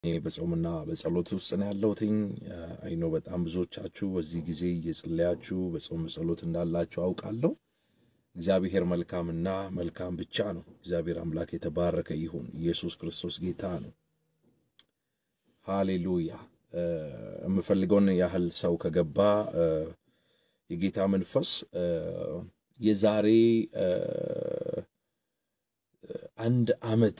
እኔ በጾምና በጸሎት ውስጥ ነው ያለሁትኝ። አይኖ በጣም ብዙዎቻችሁ በዚህ ጊዜ እየጸለያችሁ በጾም ጸሎት እንዳላችሁ አውቃለሁ። እግዚአብሔር መልካምና መልካም ብቻ ነው። እግዚአብሔር አምላክ የተባረከ ይሁን። ኢየሱስ ክርስቶስ ጌታ ነው። ሃሌሉያ። የምፈልገውን ያህል ሰው ከገባ የጌታ መንፈስ የዛሬ አንድ ዓመት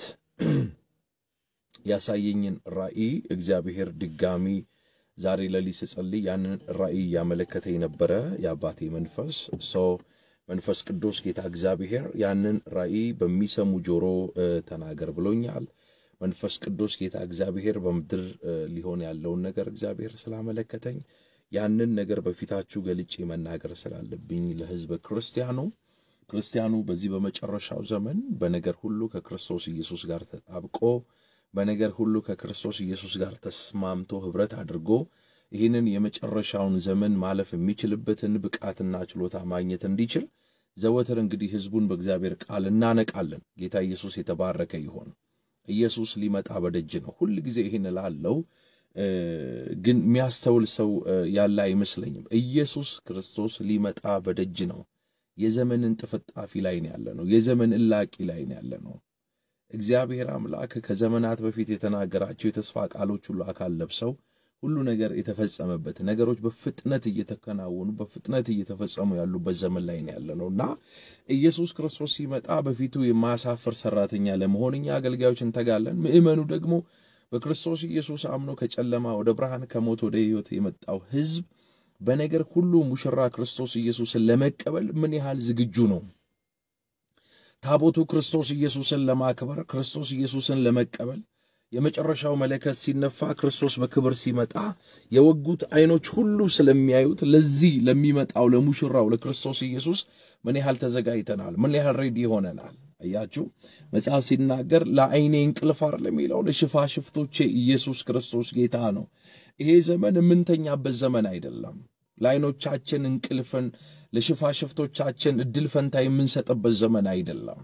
ያሳየኝን ራእይ እግዚአብሔር ድጋሚ ዛሬ ለሊት ስጸልይ ያንን ራእይ እያመለከተኝ ነበረ። የአባቴ መንፈስ ሰው መንፈስ ቅዱስ ጌታ እግዚአብሔር ያንን ራእይ በሚሰሙ ጆሮ ተናገር ብሎኛል። መንፈስ ቅዱስ ጌታ እግዚአብሔር በምድር ሊሆን ያለውን ነገር እግዚአብሔር ስላመለከተኝ ያንን ነገር በፊታችሁ ገልጬ መናገር ስላለብኝ ለሕዝበ ክርስቲያኑ ክርስቲያኑ በዚህ በመጨረሻው ዘመን በነገር ሁሉ ከክርስቶስ ኢየሱስ ጋር ተጣብቆ በነገር ሁሉ ከክርስቶስ ኢየሱስ ጋር ተስማምቶ ኅብረት አድርጎ ይህንን የመጨረሻውን ዘመን ማለፍ የሚችልበትን ብቃትና ችሎታ ማግኘት እንዲችል ዘወትር እንግዲህ ሕዝቡን በእግዚአብሔር ቃል እናነቃለን። ጌታ ኢየሱስ የተባረከ ይሆን። ኢየሱስ ሊመጣ በደጅ ነው። ሁል ጊዜ ይህን እላለሁ፣ ግን የሚያስተውል ሰው ያለ አይመስለኝም። ኢየሱስ ክርስቶስ ሊመጣ በደጅ ነው። የዘመንን ጥፍጣፊ ላይ ነው ያለ ነው። የዘመን እላቂ ላይ ነው ያለ ነው። እግዚአብሔር አምላክ ከዘመናት በፊት የተናገራቸው የተስፋ ቃሎች ሁሉ አካል ለብሰው ሁሉ ነገር የተፈጸመበት ነገሮች በፍጥነት እየተከናወኑ በፍጥነት እየተፈጸሙ ያሉበት ዘመን ላይ ነው ያለ ነው እና ኢየሱስ ክርስቶስ ሲመጣ በፊቱ የማያሳፍር ሰራተኛ ለመሆን እኛ አገልጋዮች እንተጋለን። ምእመኑ ደግሞ በክርስቶስ ኢየሱስ አምኖ ከጨለማ ወደ ብርሃን ከሞት ወደ ሕይወት የመጣው ሕዝብ በነገር ሁሉ ሙሽራ ክርስቶስ ኢየሱስን ለመቀበል ምን ያህል ዝግጁ ነው? ታቦቱ ክርስቶስ ኢየሱስን ለማክበር ክርስቶስ ኢየሱስን ለመቀበል የመጨረሻው መለከት ሲነፋ ክርስቶስ በክብር ሲመጣ የወጉት ዓይኖች ሁሉ ስለሚያዩት ለዚህ ለሚመጣው ለሙሽራው ለክርስቶስ ኢየሱስ ምን ያህል ተዘጋጅተናል? ምን ያህል ሬዲ ሆነናል? አያችሁ፣ መጽሐፍ ሲናገር ለዓይኔ እንቅልፍ አይደለም የሚለው ለሽፋሽፍቶቼ ኢየሱስ ክርስቶስ ጌታ ነው። ይሄ ዘመን የምንተኛበት ዘመን አይደለም። ለዓይኖቻችን እንቅልፍን ለሽፋሽፍቶቻችን እድል ፈንታ የምንሰጥበት ዘመን አይደለም።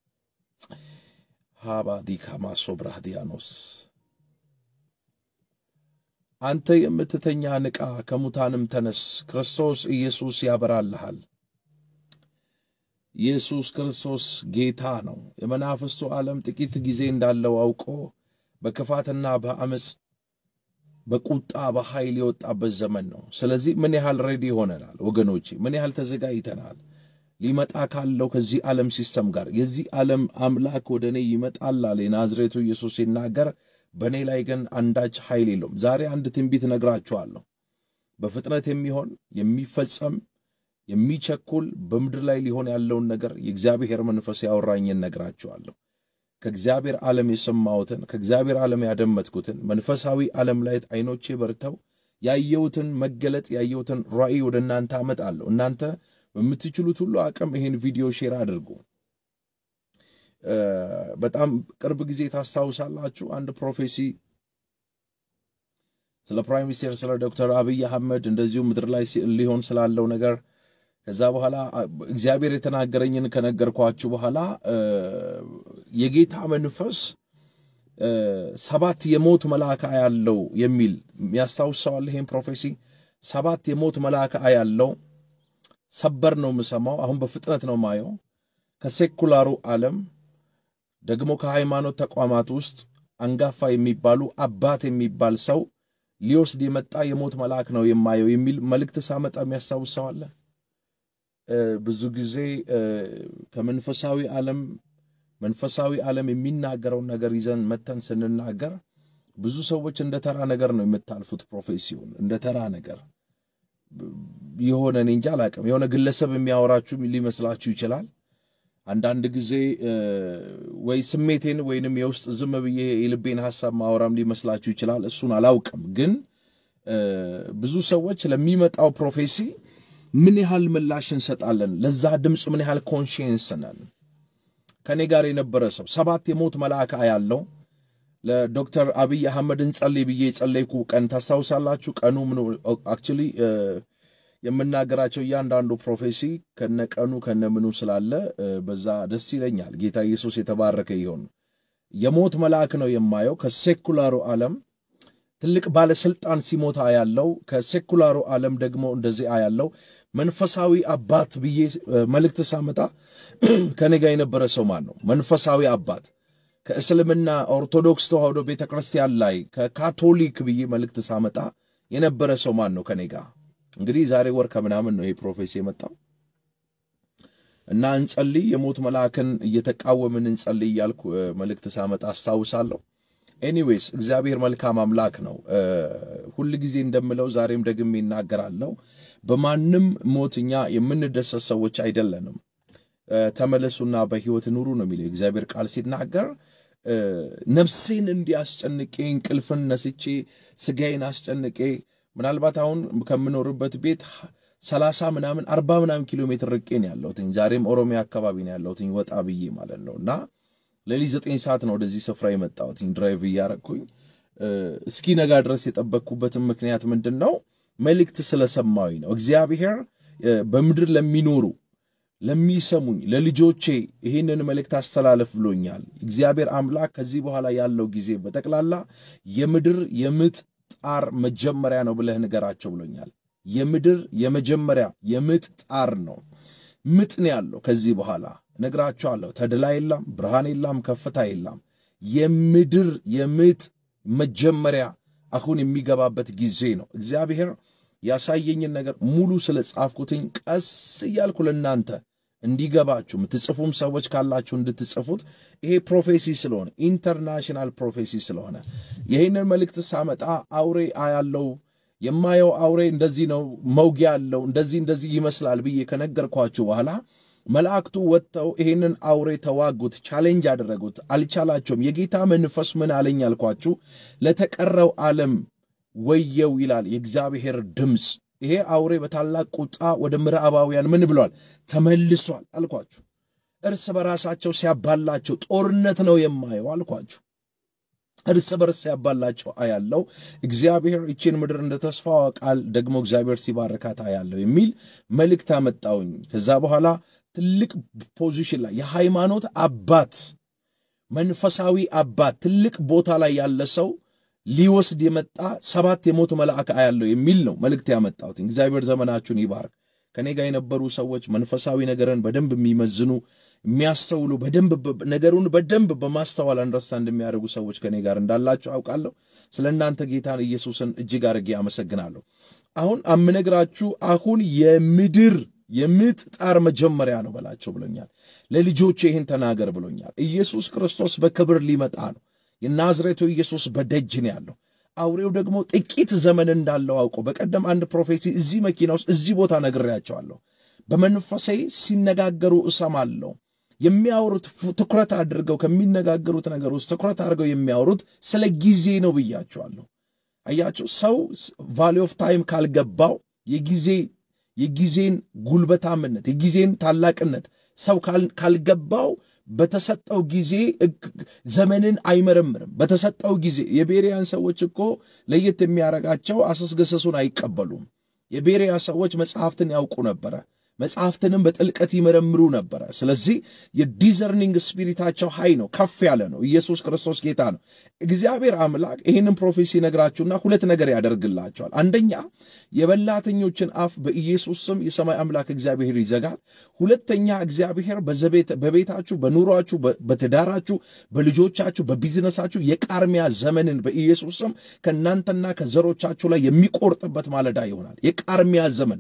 ሃባዲካማ ሶብራህዲያኖስ አንተ የምትተኛ ንቃ፣ ከሙታንም ተነስ፣ ክርስቶስ ኢየሱስ ያበራልሃል። ኢየሱስ ክርስቶስ ጌታ ነው። የመናፍስቱ ዓለም ጥቂት ጊዜ እንዳለው አውቆ በክፋትና በአመፅ በቁጣ በኃይል የወጣበት ዘመን ነው። ስለዚህ ምን ያህል ሬዲ ሆነናል ወገኖቼ? ምን ያህል ተዘጋጅተናል? ሊመጣ ካለው ከዚህ ዓለም ሲስተም ጋር የዚህ ዓለም አምላክ ወደ እኔ ይመጣል አለ የናዝሬቱ ኢየሱስ ሲናገር፣ በእኔ ላይ ግን አንዳች ኃይል የለውም። ዛሬ አንድ ትንቢት ነግራችኋለሁ። በፍጥነት የሚሆን የሚፈጸም የሚቸኩል በምድር ላይ ሊሆን ያለውን ነገር የእግዚአብሔር መንፈስ ያወራኝን ነግራችኋለሁ። ከእግዚአብሔር ዓለም የሰማሁትን ከእግዚአብሔር ዓለም ያደመጥኩትን መንፈሳዊ ዓለም ላይ ዓይኖቼ በርተው ያየሁትን መገለጥ ያየሁትን ራእይ ወደ እናንተ አመጣለሁ። እናንተ በምትችሉት ሁሉ አቅም ይህን ቪዲዮ ሼር አድርጉ። በጣም ቅርብ ጊዜ ታስታውሳላችሁ፣ አንድ ፕሮፌሲ ስለ ፕራይም ሚኒስቴር ስለ ዶክተር አብይ አህመድ እንደዚሁ ምድር ላይ ሊሆን ስላለው ነገር ከዛ በኋላ እግዚአብሔር የተናገረኝን ከነገርኳችሁ በኋላ የጌታ መንፈስ ሰባት የሞት መልአክ ያለው የሚል ያስታውሰዋል። ይሄን ፕሮፌሲ ሰባት የሞት መልአክ ያለው ሰበር ነው የምሰማው። አሁን በፍጥነት ነው ማየው። ከሴኩላሩ ዓለም ደግሞ ከሃይማኖት ተቋማት ውስጥ አንጋፋ የሚባሉ አባት የሚባል ሰው ሊወስድ የመጣ የሞት መልአክ ነው የማየው የሚል መልእክት ሳመጣ የሚያስታውሰዋለ ብዙ ጊዜ ከመንፈሳዊ ዓለም መንፈሳዊ ዓለም የሚናገረውን ነገር ይዘን መተን ስንናገር ብዙ ሰዎች እንደ ተራ ነገር ነው የምታልፉት። ፕሮፌሲውን እንደ ተራ ነገር የሆነ እኔ እንጃ አላቅም፣ የሆነ ግለሰብ የሚያወራችሁ ሊመስላችሁ ይችላል። አንዳንድ ጊዜ ወይ ስሜቴን ወይንም የውስጥ ዝም ብዬ የልቤን ሐሳብ ማወራም ሊመስላችሁ ይችላል። እሱን አላውቅም። ግን ብዙ ሰዎች ለሚመጣው ፕሮፌሲ ምን ያህል ምላሽ እንሰጣለን? ለዛ ድምፅ ምን ያህል ኮንሽንስ ነን? ከእኔ ጋር የነበረ ሰው ሰባት የሞት መልአክ ያለው ለዶክተር አብይ አህመድ እንጸልይ ብዬ የጸለይኩ ቀን ታስታውሳላችሁ። ቀኑ አክቹሊ የምናገራቸው እያንዳንዱ ፕሮፌሲ ከነቀኑ ከነምኑ ስላለ በዛ ደስ ይለኛል። ጌታ ኢየሱስ የተባረከ ይሆን። የሞት መልአክ ነው የማየው ከሴኩላሩ ዓለም ትልቅ ባለስልጣን ሲሞት አያለው። ከሴኩላሩ ዓለም ደግሞ እንደዚህ አያለው። መንፈሳዊ አባት ብዬ መልእክት ሳመጣ ከኔ ጋር የነበረ ሰው ማን ነው? መንፈሳዊ አባት ከእስልምና ኦርቶዶክስ ተዋህዶ ቤተ ክርስቲያን ላይ ከካቶሊክ ብዬ መልእክት ሳመጣ የነበረ ሰው ማን ነው ከኔ ጋር? እንግዲህ ዛሬ ወር ከምናምን ነው ይሄ ፕሮፌሲ የመጣው እና እንጸልይ፣ የሞት መልአክን እየተቃወምን እንጸልይ እያልኩ መልእክት ሳመጣ አስታውሳለሁ። ኤኒዌይስ እግዚአብሔር መልካም አምላክ ነው። ሁል ጊዜ እንደምለው ዛሬም ደግሜ ይናገራለሁ። በማንም ሞት እኛ የምንደሰት ሰዎች አይደለንም። ተመለሱና በሕይወት ኑሩ ነው የሚለው እግዚአብሔር ቃል ሲናገር ነፍሴን እንዲያስጨንቄ እንቅልፍን ነስቼ ስጋዬን አስጨንቄ ምናልባት አሁን ከምኖርበት ቤት ሰላሳ ምናምን አርባ ምናምን ኪሎ ሜትር ርቄ ነው ያለሁትኝ። ዛሬም ኦሮሚያ አካባቢ ነው ያለሁትኝ ወጣ ብዬ ማለት ነው እና ሌሊት ዘጠኝ ሰዓት ነው ወደዚህ ስፍራ የመጣሁትኝ ድራይቭ እያረግኩኝ እስኪ ነጋ ድረስ የጠበቅኩበትን ምክንያት ምንድን ነው? መልእክት ስለሰማሁኝ ነው። እግዚአብሔር በምድር ለሚኖሩ ለሚሰሙኝ ለልጆቼ ይህንን መልእክት አስተላለፍ ብሎኛል። እግዚአብሔር አምላክ ከዚህ በኋላ ያለው ጊዜ በጠቅላላ የምድር የምጥ ጣር መጀመሪያ ነው ብለህ ንገራቸው ብሎኛል። የምድር የመጀመሪያ የምጥ ጣር ነው። ምጥ ነው ያለው ከዚህ በኋላ እነግራቸዋለሁ። ተድላ የላም፣ ብርሃን የላም፣ ከፍታ የላም። የምድር የምጥ መጀመሪያ አሁን የሚገባበት ጊዜ ነው። እግዚአብሔር ያሳየኝን ነገር ሙሉ ስለ ጻፍኩትኝ ቀስ እያልኩ ለእናንተ እንዲገባችሁ የምትጽፉም ሰዎች ካላችሁ እንድትጽፉት ይሄ ፕሮፌሲ ስለሆነ ኢንተርናሽናል ፕሮፌሲ ስለሆነ ይህንን መልእክት ሳመጣ አውሬ አያለው የማየው አውሬ እንደዚህ ነው፣ መውጊያ አለው፣ እንደዚህ እንደዚህ ይመስላል ብዬ ከነገርኳችሁ በኋላ መላእክቱ ወጥተው ይህንን አውሬ ተዋጉት፣ ቻሌንጅ አደረጉት፣ አልቻላቸውም። የጌታ መንፈስ ምን አለኝ አልኳችሁ? ለተቀረው ዓለም ወየው ይላል የእግዚአብሔር ድምፅ። ይሄ አውሬ በታላቅ ቁጣ ወደ ምዕራባውያን ምን ብሏል? ተመልሷል አልኳችሁ። እርስ በራሳቸው ሲያባላቸው ጦርነት ነው የማየው አልኳችሁ። እርስ በርስ ሲያባላቸው አያለው። እግዚአብሔር ይችን ምድር እንደ ተስፋዋ ቃል ደግሞ እግዚአብሔር ሲባርካት አያለው የሚል መልእክት አመጣውኝ። ከዛ በኋላ ትልቅ ፖዚሽን ላይ የሃይማኖት አባት መንፈሳዊ አባት ትልቅ ቦታ ላይ ያለ ሰው ሊወስድ የመጣ ሰባት የሞት መልአክ አያለው የሚል ነው መልእክት ያመጣሁት። እግዚአብሔር ዘመናችሁን ይባርክ። ከኔ ጋር የነበሩ ሰዎች መንፈሳዊ ነገርን በደንብ የሚመዝኑ የሚያስተውሉ በደንብ ነገሩን በደንብ በማስተዋል አንደርስታንድ የሚያደርጉ ሰዎች ከኔ ጋር እንዳላቸው አውቃለሁ። ስለ እናንተ ጌታን ኢየሱስን እጅግ አድርጌ አመሰግናለሁ። አሁን አምነግራችሁ አሁን የምድር የምጥ ጣር መጀመሪያ ነው በላቸው ብሎኛል። ለልጆች ይህን ተናገር ብሎኛል። ኢየሱስ ክርስቶስ በክብር ሊመጣ ነው። የናዝሬቱ ኢየሱስ በደጅ ነው ያለው። አውሬው ደግሞ ጥቂት ዘመን እንዳለው አውቆ በቀደም አንድ ፕሮፌሲ እዚህ መኪና ውስጥ እዚህ ቦታ ነግሬያቸዋለሁ። በመንፈሴ ሲነጋገሩ እሰማለሁ። የሚያወሩት ትኩረት አድርገው ከሚነጋገሩት ነገር ውስጥ ትኩረት አድርገው የሚያወሩት ስለ ጊዜ ነው ብያቸዋለሁ። አያችሁ፣ ሰው ቫሊ ኦፍ ታይም ካልገባው የጊዜ የጊዜን ጉልበታምነት የጊዜን ታላቅነት ሰው ካልገባው በተሰጠው ጊዜ ዘመንን አይመረምርም። በተሰጠው ጊዜ የቤሪያን ሰዎች እኮ ለየት የሚያረጋቸው አሰስገሰሱን አይቀበሉም። የቤሪያ ሰዎች መጽሐፍትን ያውቁ ነበረ። መጽሐፍትንም በጥልቀት ይመረምሩ ነበረ። ስለዚህ የዲዘርኒንግ ስፒሪታቸው ሀይ ነው፣ ከፍ ያለ ነው። ኢየሱስ ክርስቶስ ጌታ ነው። እግዚአብሔር አምላክ ይህንን ፕሮፌሲ ነግራችሁና ሁለት ነገር ያደርግላቸዋል። አንደኛ የበላተኞችን አፍ በኢየሱስ ስም የሰማይ አምላክ እግዚአብሔር ይዘጋል። ሁለተኛ እግዚአብሔር በቤታችሁ፣ በኑሯችሁ፣ በትዳራችሁ፣ በልጆቻችሁ፣ በቢዝነሳችሁ የቃርሚያ ዘመንን በኢየሱስ ስም ከእናንተና ከዘሮቻችሁ ላይ የሚቆርጥበት ማለዳ ይሆናል። የቃርሚያ ዘመን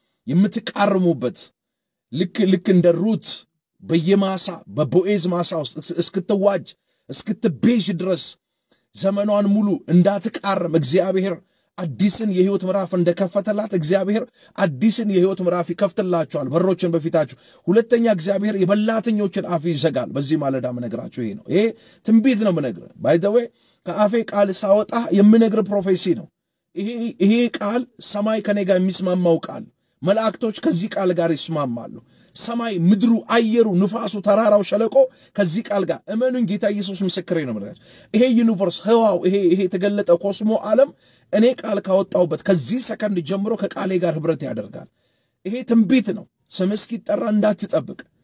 የምትቃርሙበት ልክ ልክ እንደ ሩት በየማሳ በቦኤዝ ማሳ ውስጥ እስክትዋጅ እስክትቤዥ ድረስ ዘመኗን ሙሉ እንዳትቃርም እግዚአብሔር አዲስን የሕይወት ምዕራፍ እንደከፈተላት እግዚአብሔር አዲስን የሕይወት ምዕራፍ ይከፍትላቸዋል፣ በሮችን በፊታችሁ። ሁለተኛ እግዚአብሔር የበላተኞችን አፍ ይዘጋል። በዚህ ማለዳ ምነግራችሁ ይሄ ነው። ይሄ ትንቢት ነው ምነግር ባይዘዌ ከአፌ ቃል ሳወጣ የምነግር ፕሮፌሲ ነው። ይሄ ቃል ሰማይ ከኔ ጋር የሚስማማው ቃል መላእክቶች ከዚህ ቃል ጋር ይስማማሉ። ሰማይ፣ ምድሩ፣ አየሩ፣ ንፋሱ፣ ተራራው፣ ሸለቆ ከዚህ ቃል ጋር እመኑኝ። ጌታ ኢየሱስ ምስክሬ ነው። ምክንያቱ ይሄ ዩኒቨርስ ህዋው ይሄ ይሄ የተገለጠ ኮስሞ ዓለም እኔ ቃል ካወጣሁበት ከዚህ ሰከንድ ጀምሮ ከቃሌ ጋር ህብረት ያደርጋል። ይሄ ትንቢት ነው። ስም እስኪጠራ እንዳትጠብቅ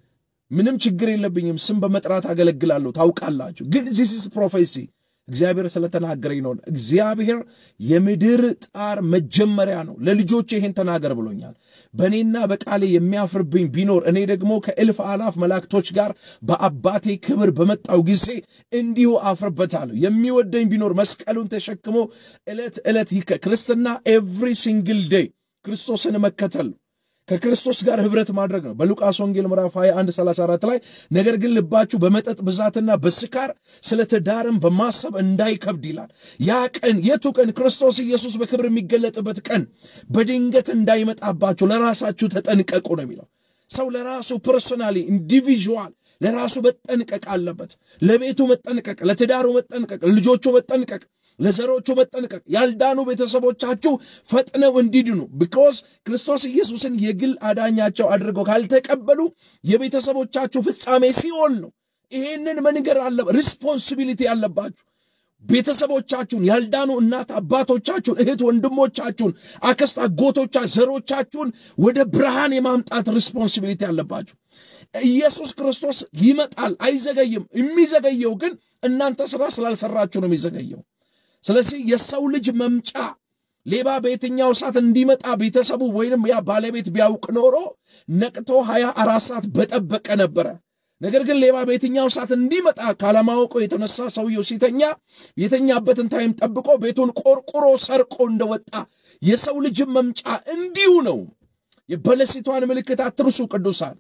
ምንም ችግር የለብኝም። ስም በመጥራት አገለግላለሁ። ታውቃላችሁ። ግን ዚስ ኢዝ ፕሮፌሲ እግዚአብሔር ስለተናገረኝ ነው። እግዚአብሔር የምድር ጣር መጀመሪያ ነው። ለልጆቼ ይሄን ተናገር ብሎኛል። በእኔና በቃሌ የሚያፍርብኝ ቢኖር እኔ ደግሞ ከእልፍ አላፍ መላእክቶች ጋር በአባቴ ክብር በመጣው ጊዜ እንዲሁ አፍርበታለሁ። የሚወደኝ ቢኖር መስቀሉን ተሸክሞ ዕለት ዕለት ይከ ክርስትና ኤቭሪ ሲንግል ዴይ ክርስቶስን መከተል ነው። ከክርስቶስ ጋር ህብረት ማድረግ ነው። በሉቃስ ወንጌል ምዕራፍ 21 34 ላይ ነገር ግን ልባችሁ በመጠጥ ብዛትና በስካር ስለ ትዳርም በማሰብ እንዳይከብድ ይላል። ያ ቀን የቱ ቀን? ክርስቶስ ኢየሱስ በክብር የሚገለጥበት ቀን በድንገት እንዳይመጣባችሁ ለራሳችሁ ተጠንቀቁ ነው የሚለው። ሰው ለራሱ ፐርሶናሊ ኢንዲቪዥዋል ለራሱ መጠንቀቅ አለበት። ለቤቱ መጠንቀቅ፣ ለትዳሩ መጠንቀቅ፣ ለልጆቹ መጠንቀቅ ለዘሮቹ መጠንቀቅ ያልዳኑ ቤተሰቦቻችሁ ፈጥነው እንዲድኑ ቢኮዝ ክርስቶስ ኢየሱስን የግል አዳኛቸው አድርገው ካልተቀበሉ የቤተሰቦቻችሁ ፍጻሜ ሲኦል ነው። ይሄንን መንገር አለ ሪስፖንሲቢሊቲ አለባችሁ። ቤተሰቦቻችሁን ያልዳኑ እናት አባቶቻችሁን፣ እህት ወንድሞቻችሁን፣ አክስት አጎቶቻ ዘሮቻችሁን ወደ ብርሃን የማምጣት ሪስፖንሲቢሊቲ አለባችሁ። ኢየሱስ ክርስቶስ ይመጣል፣ አይዘገይም። የሚዘገየው ግን እናንተ ስራ ስላልሰራችሁ ነው የሚዘገየው። ስለዚህ የሰው ልጅ መምጫ ሌባ በየትኛው ሰዓት እንዲመጣ ቤተሰቡ ወይንም ያ ባለቤት ቢያውቅ ኖሮ ነቅቶ ሀያ አራት ሰዓት በጠበቀ ነበረ። ነገር ግን ሌባ በየትኛው ሰዓት እንዲመጣ ካለማወቁ የተነሳ ሰውየው ሲተኛ የተኛበትን ታይም ጠብቆ ቤቱን ቆርቁሮ ሰርቆ እንደወጣ የሰው ልጅ መምጫ እንዲሁ ነው። የበለሲቷን ምልክት አትርሱ ቅዱሳን።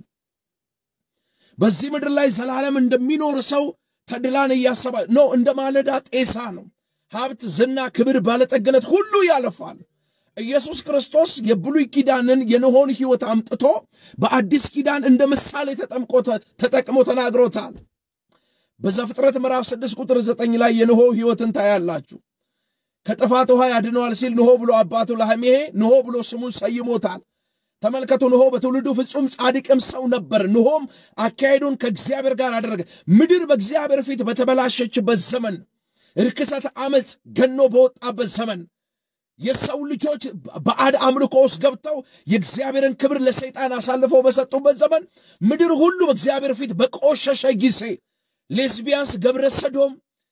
በዚህ ምድር ላይ ዘላለም እንደሚኖር ሰው ተድላን እያሰባ ነው። እንደ ማለዳ ጤሳ ነው። ሀብት፣ ዝና፣ ክብር፣ ባለጠግነት ሁሉ ያለፋል። ኢየሱስ ክርስቶስ የብሉይ ኪዳንን የኖሆን ሕይወት አምጥቶ በአዲስ ኪዳን እንደ ምሳሌ ተጠቅሞ ተናግሮታል። በዘፍጥረት ምዕራፍ 6 ቁጥር 9 ላይ የኖሆ ሕይወትን ታያላችሁ። ከጥፋት ውሃ ያድነዋል ሲል ኖሆ ብሎ አባቱ ላህሜሄ ኖሆ ብሎ ስሙን ሰይሞታል። ተመልከቱ፣ ኖሆ በትውልዱ ፍጹም ጻድቅም ሰው ነበር። ኖሆም አካሄዱን ከእግዚአብሔር ጋር አደረገ። ምድር በእግዚአብሔር ፊት በተበላሸችበት ዘመን ርክሰት ዓመፅ ገኖ በወጣበት ዘመን የሰው ልጆች ባዕድ አምልኮ ውስጥ ገብተው የእግዚአብሔርን ክብር ለሰይጣን አሳልፈው በሰጡበት ዘመን ምድር ሁሉ በእግዚአብሔር ፊት በቆሸሸ ጊዜ ሌስቢያንስ፣ ገብረ ሰዶም፣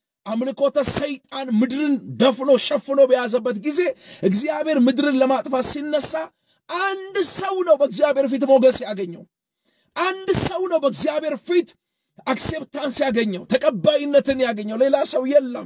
አምልኮተ ሰይጣን ምድርን ደፍኖ ሸፍኖ በያዘበት ጊዜ እግዚአብሔር ምድርን ለማጥፋት ሲነሳ አንድ ሰው ነው በእግዚአብሔር ፊት ሞገስ ያገኘው። አንድ ሰው ነው በእግዚአብሔር ፊት አክሴፕታንስ ያገኘው ተቀባይነትን ያገኘው ሌላ ሰው የለም።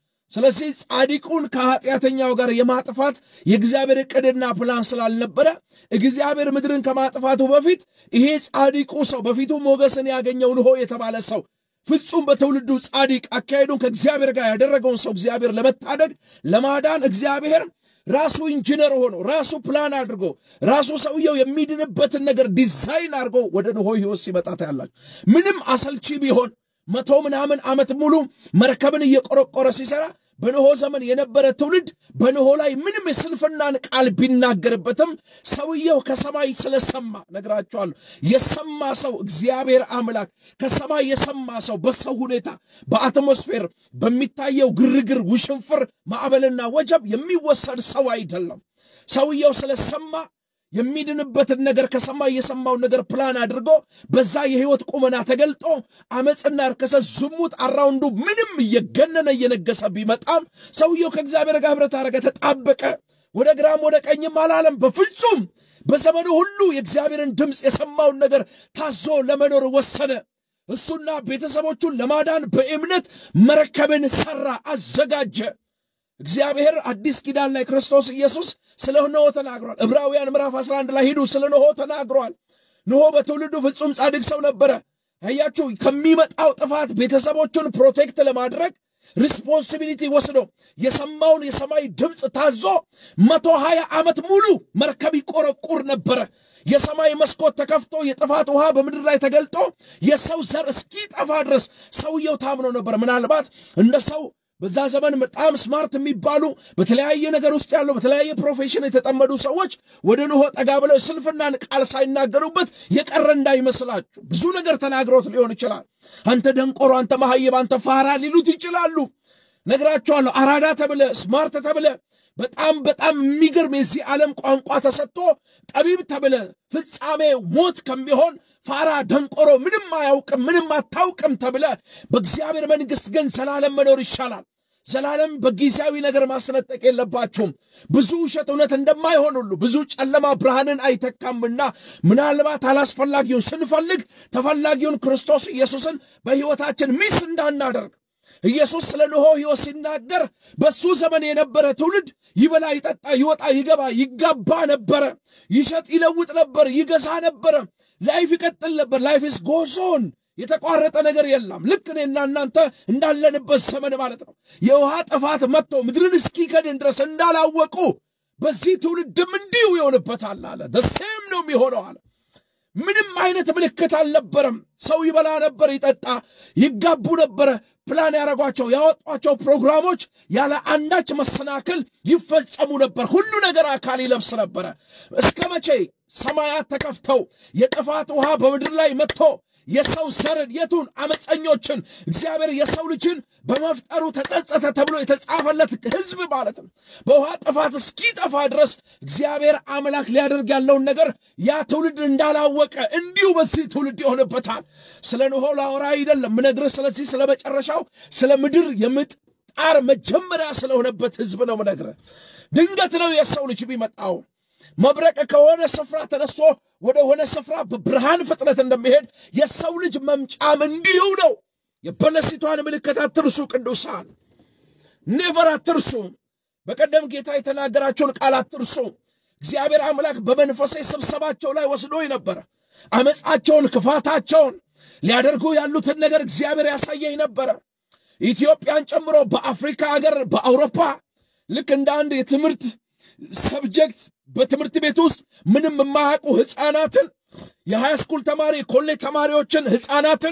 ስለዚህ ጻድቁን ከኃጢአተኛው ጋር የማጥፋት የእግዚአብሔር ዕቅድና ፕላን ስላልነበረ እግዚአብሔር ምድርን ከማጥፋቱ በፊት ይሄ ጻድቁ ሰው በፊቱ ሞገስን ያገኘው ንሆ የተባለ ሰው ፍጹም በትውልዱ ጻድቅ አካሄዱን ከእግዚአብሔር ጋር ያደረገውን ሰው እግዚአብሔር ለመታደግ ለማዳን እግዚአብሔር ራሱ ኢንጂነር ሆኖ ራሱ ፕላን አድርጎ ራሱ ሰውየው የሚድንበትን ነገር ዲዛይን አድርጎ ወደ ንሆ ሕይወት ሲመጣ ታያላችሁ። ምንም አሰልቺ ቢሆን መቶ ምናምን ዓመት ሙሉ መርከብን እየቆረቆረ ሲሰራ በኖሆ ዘመን የነበረ ትውልድ በኖሆ ላይ ምንም የስንፍናን ቃል ቢናገርበትም ሰውየው ከሰማይ ስለሰማ ነግራቸዋለሁ። የሰማ ሰው እግዚአብሔር አምላክ ከሰማይ የሰማ ሰው በሰው ሁኔታ በአትሞስፌር በሚታየው ግርግር፣ ውሽንፍር፣ ማዕበልና ወጀብ የሚወሰድ ሰው አይደለም። ሰውየው ስለሰማ የሚድንበትን ነገር ከሰማይ የሰማውን ነገር ፕላን አድርጎ በዛ የህይወት ቁመና ተገልጦ አመፅና ርክሰት፣ ዝሙት አራውንዱ ምንም እየገነነ እየነገሰ ቢመጣም ሰውየው ከእግዚአብሔር ጋር ህብረት አደረገ፣ ተጣበቀ። ወደ ግራም ወደ ቀኝም አላለም። በፍጹም በዘመኑ ሁሉ የእግዚአብሔርን ድምፅ የሰማውን ነገር ታዞ ለመኖር ወሰነ። እሱና ቤተሰቦቹን ለማዳን በእምነት መርከብን ሰራ፣ አዘጋጀ። እግዚአብሔር አዲስ ኪዳን ላይ ክርስቶስ ኢየሱስ ስለ ኖሆ ተናግሯል። ዕብራውያን ምዕራፍ 11 ላይ ሂዱ፣ ስለ ኖሆ ተናግሯል። ኖሆ በትውልዱ ፍጹም ጻድቅ ሰው ነበረ። አያችሁ፣ ከሚመጣው ጥፋት ቤተሰቦቹን ፕሮቴክት ለማድረግ ሪስፖንሲቢሊቲ ወስዶ የሰማውን የሰማይ ድምፅ ታዞ መቶ ሀያ ዓመት ሙሉ መርከብ ይቆረቁር ነበረ። የሰማይ መስኮት ተከፍቶ የጥፋት ውሃ በምድር ላይ ተገልጦ የሰው ዘር እስኪጠፋ ድረስ ሰውየው ታምኖ ነበር። ምናልባት እንደ ሰው በዛ ዘመን በጣም ስማርት የሚባሉ በተለያየ ነገር ውስጥ ያሉ በተለያየ ፕሮፌሽን የተጠመዱ ሰዎች ወደ ኖሆ ጠጋ ብለው ስንፍናን ቃል ሳይናገሩበት የቀረ እንዳይመስላችሁ። ብዙ ነገር ተናግሮት ሊሆን ይችላል። አንተ ደንቆሮ፣ አንተ መሐይብ፣ አንተ ፋራ ሊሉት ይችላሉ። ነግራቸዋለሁ። አራዳ ተብለ ስማርት ተብለ በጣም በጣም የሚገርም የዚህ ዓለም ቋንቋ ተሰጥቶ ጠቢብ ተብለ ፍጻሜ ሞት ከሚሆን ፋራ ደንቆሮ ምንም አያውቅም ምንም አታውቅም ተብለ በእግዚአብሔር መንግሥት ግን ዘላለም መኖር ይሻላል። ዘላለም በጊዜያዊ ነገር ማስነጠቅ የለባችሁም። ብዙ ውሸት እውነት እንደማይሆን ሁሉ ብዙ ጨለማ ብርሃንን አይተካምና ምናልባት አላስፈላጊውን ስንፈልግ ተፈላጊውን ክርስቶስ ኢየሱስን በሕይወታችን ሚስ እንዳናደርግ ኢየሱስ ስለ ኖሆ ሕይወት ሲናገር በሱ ዘመን የነበረ ትውልድ ይበላ፣ ይጠጣ፣ ይወጣ፣ ይገባ፣ ይጋባ ነበረ። ይሸጥ፣ ይለውጥ ነበር፣ ይገዛ ነበረ። ላይፍ ይቀጥል ነበር። ላይፍ ኢስ ጎዞን የተቋረጠ ነገር የለም። ልክ እኔና እናንተ እንዳለንበት ዘመን ማለት ነው። የውሃ ጥፋት መጥቶ ምድርን እስኪከድን ድረስ እንዳላወቁ በዚህ ትውልድም እንዲሁ ይሆንበታል አለ። ደሴም ነው የሚሆነው አለ። ምንም አይነት ምልክት አልነበረም። ሰው ይበላ ነበር፣ ይጠጣ፣ ይጋቡ ነበረ። ፕላን ያደረጓቸው ያወጧቸው ፕሮግራሞች ያለ አንዳች መሰናክል ይፈጸሙ ነበር። ሁሉ ነገር አካል ይለብስ ነበረ። እስከ መቼ ሰማያት ተከፍተው የጥፋት ውሃ በምድር ላይ መጥቶ የሰው ዘርን የቱን አመፀኞችን እግዚአብሔር የሰው ልጅን በመፍጠሩ ተጸጸተ ተብሎ የተጻፈለት ሕዝብ ማለት ነው። በውሃ ጥፋት እስኪጠፋ ድረስ እግዚአብሔር አምላክ ሊያደርግ ያለውን ነገር ያ ትውልድ እንዳላወቀ እንዲሁ በዚህ ትውልድ ይሆንበታል። ስለ ኖሆ ላወራ አይደለም ምነግርህ። ስለዚህ ስለ መጨረሻው ስለ ምድር የምጥ ጣር መጀመሪያ ስለሆነበት ሕዝብ ነው ምነግርህ። ድንገት ነው የሰው ልጅ ቢመጣው መብረቅ ከሆነ ስፍራ ተነስቶ ወደ ሆነ ስፍራ በብርሃን ፍጥነት እንደሚሄድ የሰው ልጅ መምጫም እንዲሁ ነው። የበለሲቷን ምልክት አትርሱ፣ ቅዱሳን ኔቨር አትርሱ። በቀደም ጌታ የተናገራቸውን ቃል አትርሱ። እግዚአብሔር አምላክ በመንፈሴ ስብሰባቸው ላይ ወስዶኝ ነበረ። አመፃቸውን፣ ክፋታቸውን ሊያደርጉ ያሉትን ነገር እግዚአብሔር ያሳየኝ ነበረ። ኢትዮጵያን ጨምሮ በአፍሪካ ሀገር፣ በአውሮፓ ልክ እንደ አንድ የትምህርት ሰብጀክት በትምህርት ቤት ውስጥ ምንም የማያውቁ ሕፃናትን የሃይስኩል ተማሪ የኮሌጅ ተማሪዎችን ሕፃናትን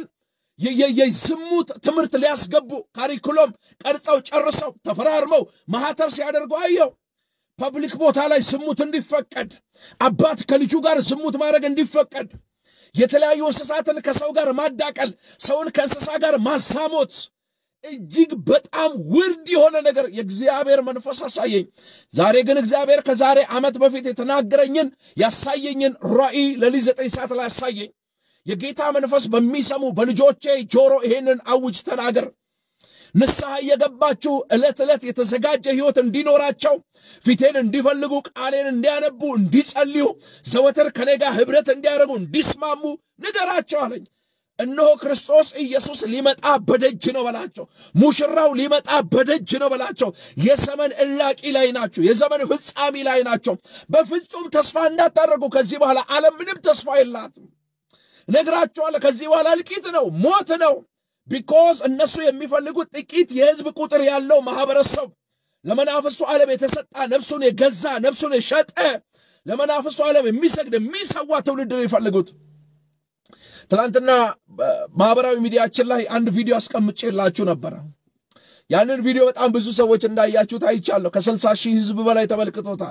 የዝሙት ትምህርት ሊያስገቡ ካሪኩሎም ቀርጸው ጨርሰው ተፈራርመው ማህተብ ሲያደርጉ አየው። ፐብሊክ ቦታ ላይ ዝሙት እንዲፈቀድ፣ አባት ከልጁ ጋር ዝሙት ማድረግ እንዲፈቀድ፣ የተለያዩ እንስሳትን ከሰው ጋር ማዳቀል፣ ሰውን ከእንስሳ ጋር ማሳሞት እጅግ በጣም ውርድ የሆነ ነገር የእግዚአብሔር መንፈስ አሳየኝ። ዛሬ ግን እግዚአብሔር ከዛሬ ዓመት በፊት የተናገረኝን ያሳየኝን ራእይ ለሊት ዘጠኝ ሰዓት ላይ አሳየኝ። የጌታ መንፈስ በሚሰሙ በልጆቼ ጆሮ ይሄንን አውጅ ተናገር። ንስሐ እየገባችሁ ዕለት ዕለት የተዘጋጀ ሕይወት እንዲኖራቸው ፊቴን እንዲፈልጉ ቃሌን እንዲያነቡ እንዲጸልዩ ዘወትር ከኔ ጋር ኅብረት እንዲያደርጉ እንዲስማሙ ንገራቸው አለኝ። እነሆ ክርስቶስ ኢየሱስ ሊመጣ በደጅ ነው በላቸው። ሙሽራው ሊመጣ በደጅ ነው በላቸው። የዘመን እላቂ ላይ ናቸው። የዘመን ፍጻሜ ላይ ናቸው። በፍጹም ተስፋ እንዳታደርጉ። ከዚህ በኋላ ዓለም ምንም ተስፋ የላትም። ነግራቸዋለሁ። ከዚህ በኋላ እልቂት ነው፣ ሞት ነው። ቢኮዝ እነሱ የሚፈልጉት ጥቂት የሕዝብ ቁጥር ያለው ማህበረሰብ ለመናፍስቱ ዓለም የተሰጣ ነፍሱን የገዛ ነፍሱን የሸጠ ለመናፍስቱ ዓለም የሚሰግድ የሚሰዋ ትውልድ ነው የሚፈልጉት። ትናንትና ማህበራዊ ሚዲያችን ላይ አንድ ቪዲዮ አስቀምጬላችሁ ነበረ። ያንን ቪዲዮ በጣም ብዙ ሰዎች እንዳያችሁት አይቻለሁ። ከስልሳ ሺህ ህዝብ በላይ ተመልክቶታል።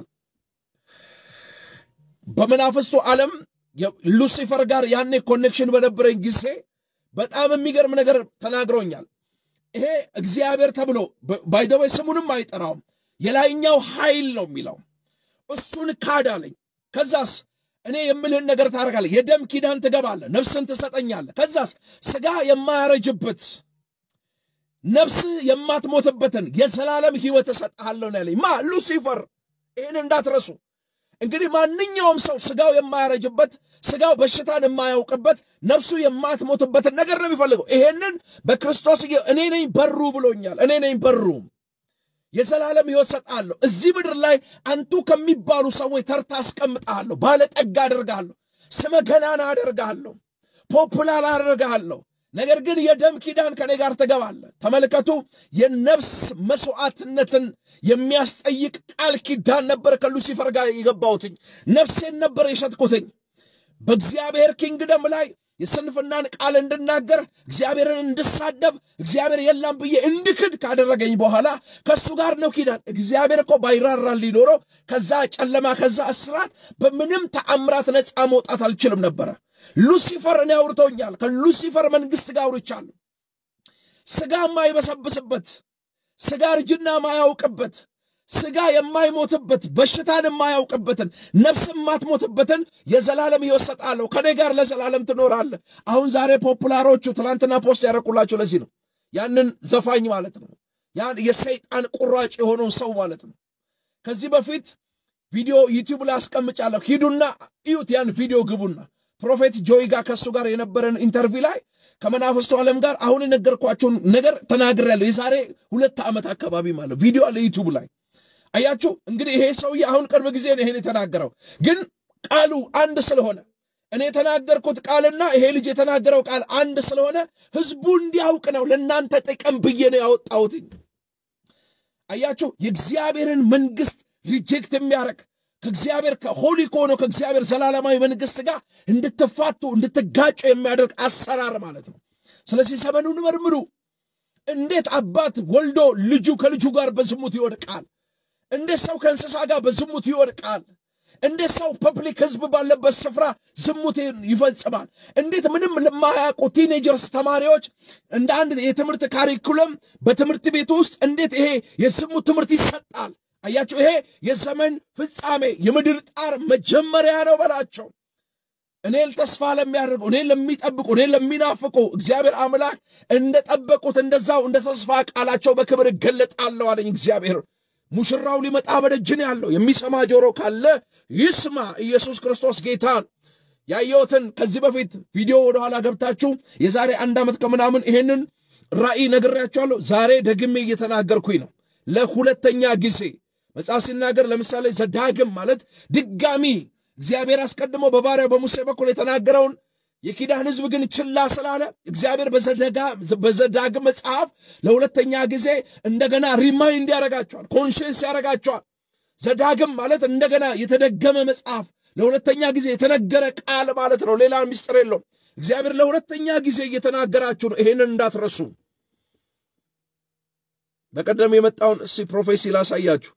በመናፍስቱ ዓለም ሉሲፈር ጋር ያኔ ኮኔክሽን በነበረኝ ጊዜ በጣም የሚገርም ነገር ተናግሮኛል። ይሄ እግዚአብሔር ተብሎ ባይደወይ ስሙንም አይጠራውም የላይኛው ኃይል ነው የሚለው እሱን ካድ አለኝ። ከዛስ እኔ የምልህን ነገር ታደርጋለህ። የደም ኪዳን ትገባለህ፣ ነፍስን ትሰጠኛለህ። ከዛስ ስጋ የማያረጅበት ነፍስህ የማትሞትበትን የዘላለም ሕይወት እሰጥሃለሁ ነው ያለኝ። ማ ሉሲፈር። ይህን እንዳትረሱ። እንግዲህ ማንኛውም ሰው ስጋው የማያረጅበት ስጋው በሽታን የማያውቅበት ነፍሱ የማትሞትበትን ነገር ነው የሚፈልገው። ይሄንን በክርስቶስ እኔ ነኝ በሩ ብሎኛል። እኔ ነኝ በሩ የዘላለም ሕይወት ሰጣለሁ። እዚህ ምድር ላይ አንቱ ከሚባሉ ሰዎች ተርታ አስቀምጣለሁ። ባለጠጋ አደርጋለሁ። ስመ ገናና አደርጋለሁ። ፖፑላር አደርጋለሁ። ነገር ግን የደም ኪዳን ከኔ ጋር ትገባለህ። ተመልከቱ፣ የነፍስ መስዋዕትነትን የሚያስጠይቅ ቃል ኪዳን ነበር ከሉሲፈር ጋር የገባሁትኝ። ነፍሴን ነበር የሸጥኩትኝ። በእግዚአብሔር ኪንግደም ላይ የስንፍናን ቃል እንድናገር እግዚአብሔርን እንድሳደብ እግዚአብሔር የላም ብዬ እንድክድ ካደረገኝ በኋላ ከእሱ ጋር ነው ኪዳን። እግዚአብሔር እኮ ባይራራ ሊኖረው ከዛ ጨለማ ከዛ እስራት በምንም ተአምራት ነፃ መውጣት አልችልም ነበረ። ሉሲፈር እኔ አውርቶኛል። ከሉሲፈር መንግሥት ጋር አውርቻለሁ። ስጋ ማይበሰብስበት፣ ስጋ እርጅና ማያውቅበት፣ ስጋ የማይሞትበት በሽታን የማያውቅበትን ነፍስ የማትሞትበትን የዘላለም ሕይወት ሰጣለሁ፣ ከኔ ጋር ለዘላለም ትኖራለህ። አሁን ዛሬ ፖፑላሮቹ ትናንትና ፖስት ያደረኩላችሁ ለዚህ ነው። ያንን ዘፋኝ ማለት ነው። ያን የሰይጣን ቁራጭ የሆነውን ሰው ማለት ነው። ከዚህ በፊት ቪዲዮ ዩቲዩብ ላይ አስቀምጫለሁ። ሂዱና እዩት። ያን ቪዲዮ ግቡና ፕሮፌት ጆይ ጋር ከእሱ ጋር የነበረን ኢንተርቪው ላይ ከመናፍስቱ ዓለም ጋር አሁን የነገርኳቸውን ነገር ተናግሬያለሁ። የዛሬ ሁለት ዓመት አካባቢ ማለት ቪዲዮ አለ ዩቲዩብ ላይ አያችሁ። እንግዲህ ይሄ ሰውዬ አሁን ቅርብ ጊዜ ነው ይሄን የተናገረው፣ ግን ቃሉ አንድ ስለሆነ እኔ የተናገርኩት ቃልና ይሄ ልጅ የተናገረው ቃል አንድ ስለሆነ ህዝቡ እንዲያውቅ ነው ለእናንተ ጥቅም ብዬ ነው ያወጣሁትኝ። አያችሁ የእግዚአብሔርን መንግስት ሪጀክት የሚያደርግ ከእግዚአብሔር ከሆሊ ከሆነው ከእግዚአብሔር ዘላለማዊ መንግስት ጋር እንድትፋቱ እንድትጋጩ የሚያደርግ አሰራር ማለት ነው። ስለዚህ ዘመኑን መርምሩ። እንዴት አባት ወልዶ ልጁ ከልጁ ጋር በዝሙት ይወድቃል? እንዴት ሰው ከእንስሳ ጋር በዝሙት ይወድቃል? እንዴት ሰው ፐብሊክ ህዝብ ባለበት ስፍራ ዝሙትን ይፈጽማል? እንዴት ምንም ለማያውቁ ቲኔጀርስ ተማሪዎች እንደ አንድ የትምህርት ካሪኩለም በትምህርት ቤት ውስጥ እንዴት ይሄ የዝሙት ትምህርት ይሰጣል? አያቸው። ይሄ የዘመን ፍጻሜ የምድር ጣር መጀመሪያ ነው በላቸው። እኔን ተስፋ ለሚያደርጉ እኔን ለሚጠብቁ እኔን ለሚናፍቁ እግዚአብሔር አምላክ እንደጠበቁት እንደዛው እንደ ተስፋ ቃላቸው በክብር እገለጣለሁ አለኝ እግዚአብሔር። ሙሽራው ሊመጣ በደጅ ነው ያለው። የሚሰማ ጆሮ ካለ ይስማ። ኢየሱስ ክርስቶስ ጌታን ያየሁትን ከዚህ በፊት ቪዲዮ ወደኋላ ገብታችሁ የዛሬ አንድ ዓመት ከምናምን ይሄንን ራእይ ነግሬያችኋለሁ። ዛሬ ደግሜ እየተናገርኩኝ ነው ለሁለተኛ ጊዜ መጽሐፍ ሲናገር ለምሳሌ ዘዳግም ማለት ድጋሚ እግዚአብሔር አስቀድሞ በባሪያው በሙሴ በኩል የተናገረውን የኪዳን ሕዝብ ግን ችላ ስላለ እግዚአብሔር በዘዳግም መጽሐፍ ለሁለተኛ ጊዜ እንደገና ሪማይንድ ያደርጋቸዋል፣ ኮንሽንስ ያደርጋቸዋል። ዘዳግም ማለት እንደገና የተደገመ መጽሐፍ ለሁለተኛ ጊዜ የተነገረ ቃል ማለት ነው። ሌላ ምስጢር የለውም። እግዚአብሔር ለሁለተኛ ጊዜ እየተናገራችሁ ነው። ይሄንን እንዳትረሱ። በቀደም የመጣውን እስቲ ፕሮፌሲ ላሳያችሁ።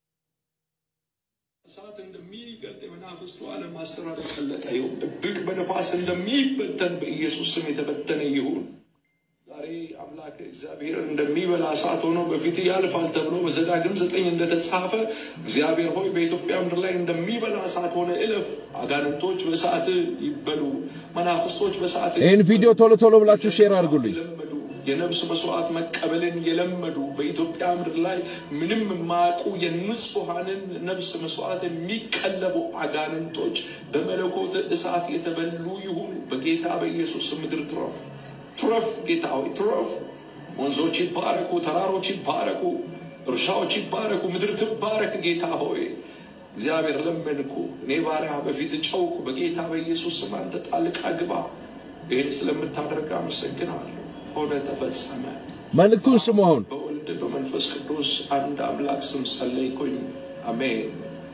እሳት እንደሚገልጥ የመናፍስቱ ዓለም አሰራር የቀለጠ ይሁን። ድብቅ በነፋስ እንደሚበተን በኢየሱስ ስም የተበተነ ይሁን። ዛሬ አምላክ እግዚአብሔር እንደሚበላ እሳት ሆኖ በፊት ያልፋል ተብሎ በዘዳግም ዘጠኝ እንደተጻፈ እግዚአብሔር ሆይ በኢትዮጵያ ምድር ላይ እንደሚበላ እሳት ሆነ እለፍ። አጋንንቶች በእሳት ይበሉ፣ መናፍስቶች በእሳት ይህን ቪዲዮ ቶሎ ቶሎ ብላችሁ ሼር አድርጉልኝ። የለመዱ የነፍስ መስዋዕት መቀበልን የለመዱ በኢትዮጵያ ምድር ላይ ምንም የማያውቁ የንጹሐንን ነፍስ መስዋዕት የሚቀለቡ አጋንንቶች በመለኮት እሳት የተበሉ ይሁኑ። በጌታ በኢየሱስ ምድር ትረፍ ትረፍ። ጌታ ሆይ ትረፍ። ወንዞች ይባረኩ፣ ተራሮች ይባረኩ፣ እርሻዎች ይባረኩ፣ ምድር ትባረክ። ጌታ ሆይ እግዚአብሔር ለመንኩ፣ እኔ ባሪያ በፊት ጨውኩ። በጌታ በኢየሱስ ስም አንተ ጣልቃ ግባ። ይህን ስለምታደርግ አመሰግናለሁ። ሆነ ተፈጸመ። መልእክቱን ስሙ። አሁን በወልድ በመንፈስ ቅዱስ አንድ አምላክ ስም ጸለይኩኝ። አሜን።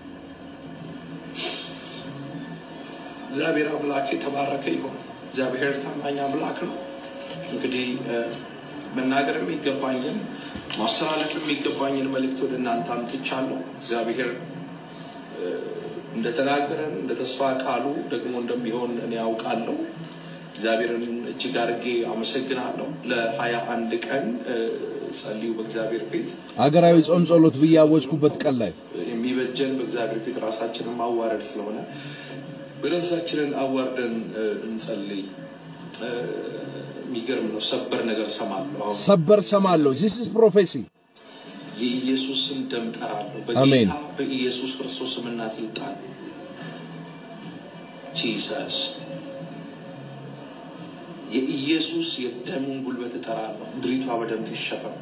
እግዚአብሔር አምላክ የተባረከ ይሁን። እግዚአብሔር ታማኝ አምላክ ነው። እንግዲህ መናገር የሚገባኝን ማስተላለፍ የሚገባኝን መልእክት ወደ እናንተ አምጥቻለሁ። እግዚአብሔር እንደተናገረን እንደ ተስፋ ቃሉ ደግሞ እንደሚሆን እኔ ያውቃለሁ። እግዚአብሔርን እጅግ አድርጌ አመሰግናለሁ። ለሀያ አንድ ቀን ጸልዩ በእግዚአብሔር ፊት አገራዊ ጾም ጸሎት ብዬ ያወጅኩበት ቀን ላይ የሚበጀን በእግዚአብሔር ፊት ራሳችንን ማዋረድ ስለሆነ በራሳችንን አዋርደን እንጸልይ። የሚገርም ነው። ሰበር ነገር ሰማለሁ። አሁን ሰበር ሰማለሁ። ዚስ ኢዝ ፕሮፌሲ የኢየሱስን ደም ጠራለሁ። አሜን። በጌታ በኢየሱስ ክርስቶስ ስምና ስልጣን ጂሰስ የኢየሱስ የደሙን ጉልበት እጠራለሁ። ምድሪቷ በደም ትሸፈን።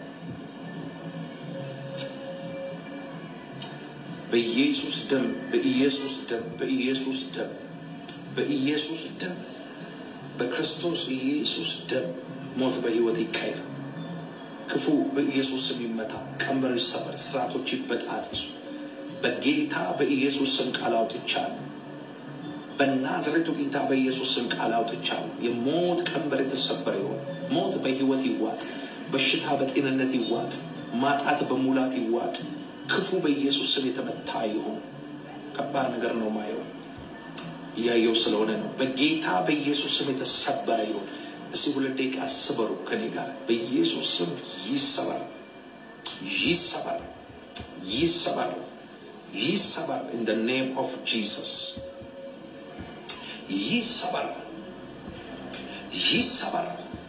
በኢየሱስ ደም፣ በኢየሱስ ደም፣ በኢየሱስ ደም፣ በኢየሱስ ደም፣ በክርስቶስ ኢየሱስ ደም ሞት በሕይወት ይቀየር። ክፉ በኢየሱስ ስም ይመታ፣ ቀንበር ይሰበር፣ ስርዓቶች ይበጣጥሱ። በጌታ በኢየሱስ ስም ቃል አውጥቻለሁ። በናዝሬቱ ጌታ በኢየሱስ ስም ቃል አውጥቻለሁ። የሞት ቀንበር የተሰበረ ይሁን። ሞት በሕይወት ይዋጥ፣ በሽታ በጤንነት ይዋጥ፣ ማጣት በሙላት ይዋጥ። ክፉ በኢየሱስ ስም የተመታ ይሁን። ከባድ ነገር ነው ማየው እያየው ስለሆነ ነው። በጌታ በኢየሱስ ስም የተሰበረ ይሁን። እስቲ ሁለት ደቂቃ ስበሩ ከኔ ጋር በኢየሱስ ስም ይሰበር፣ ይሰበር፣ ይሰበር ይሰበር in the name of Jesus ይሰበር ይሰበር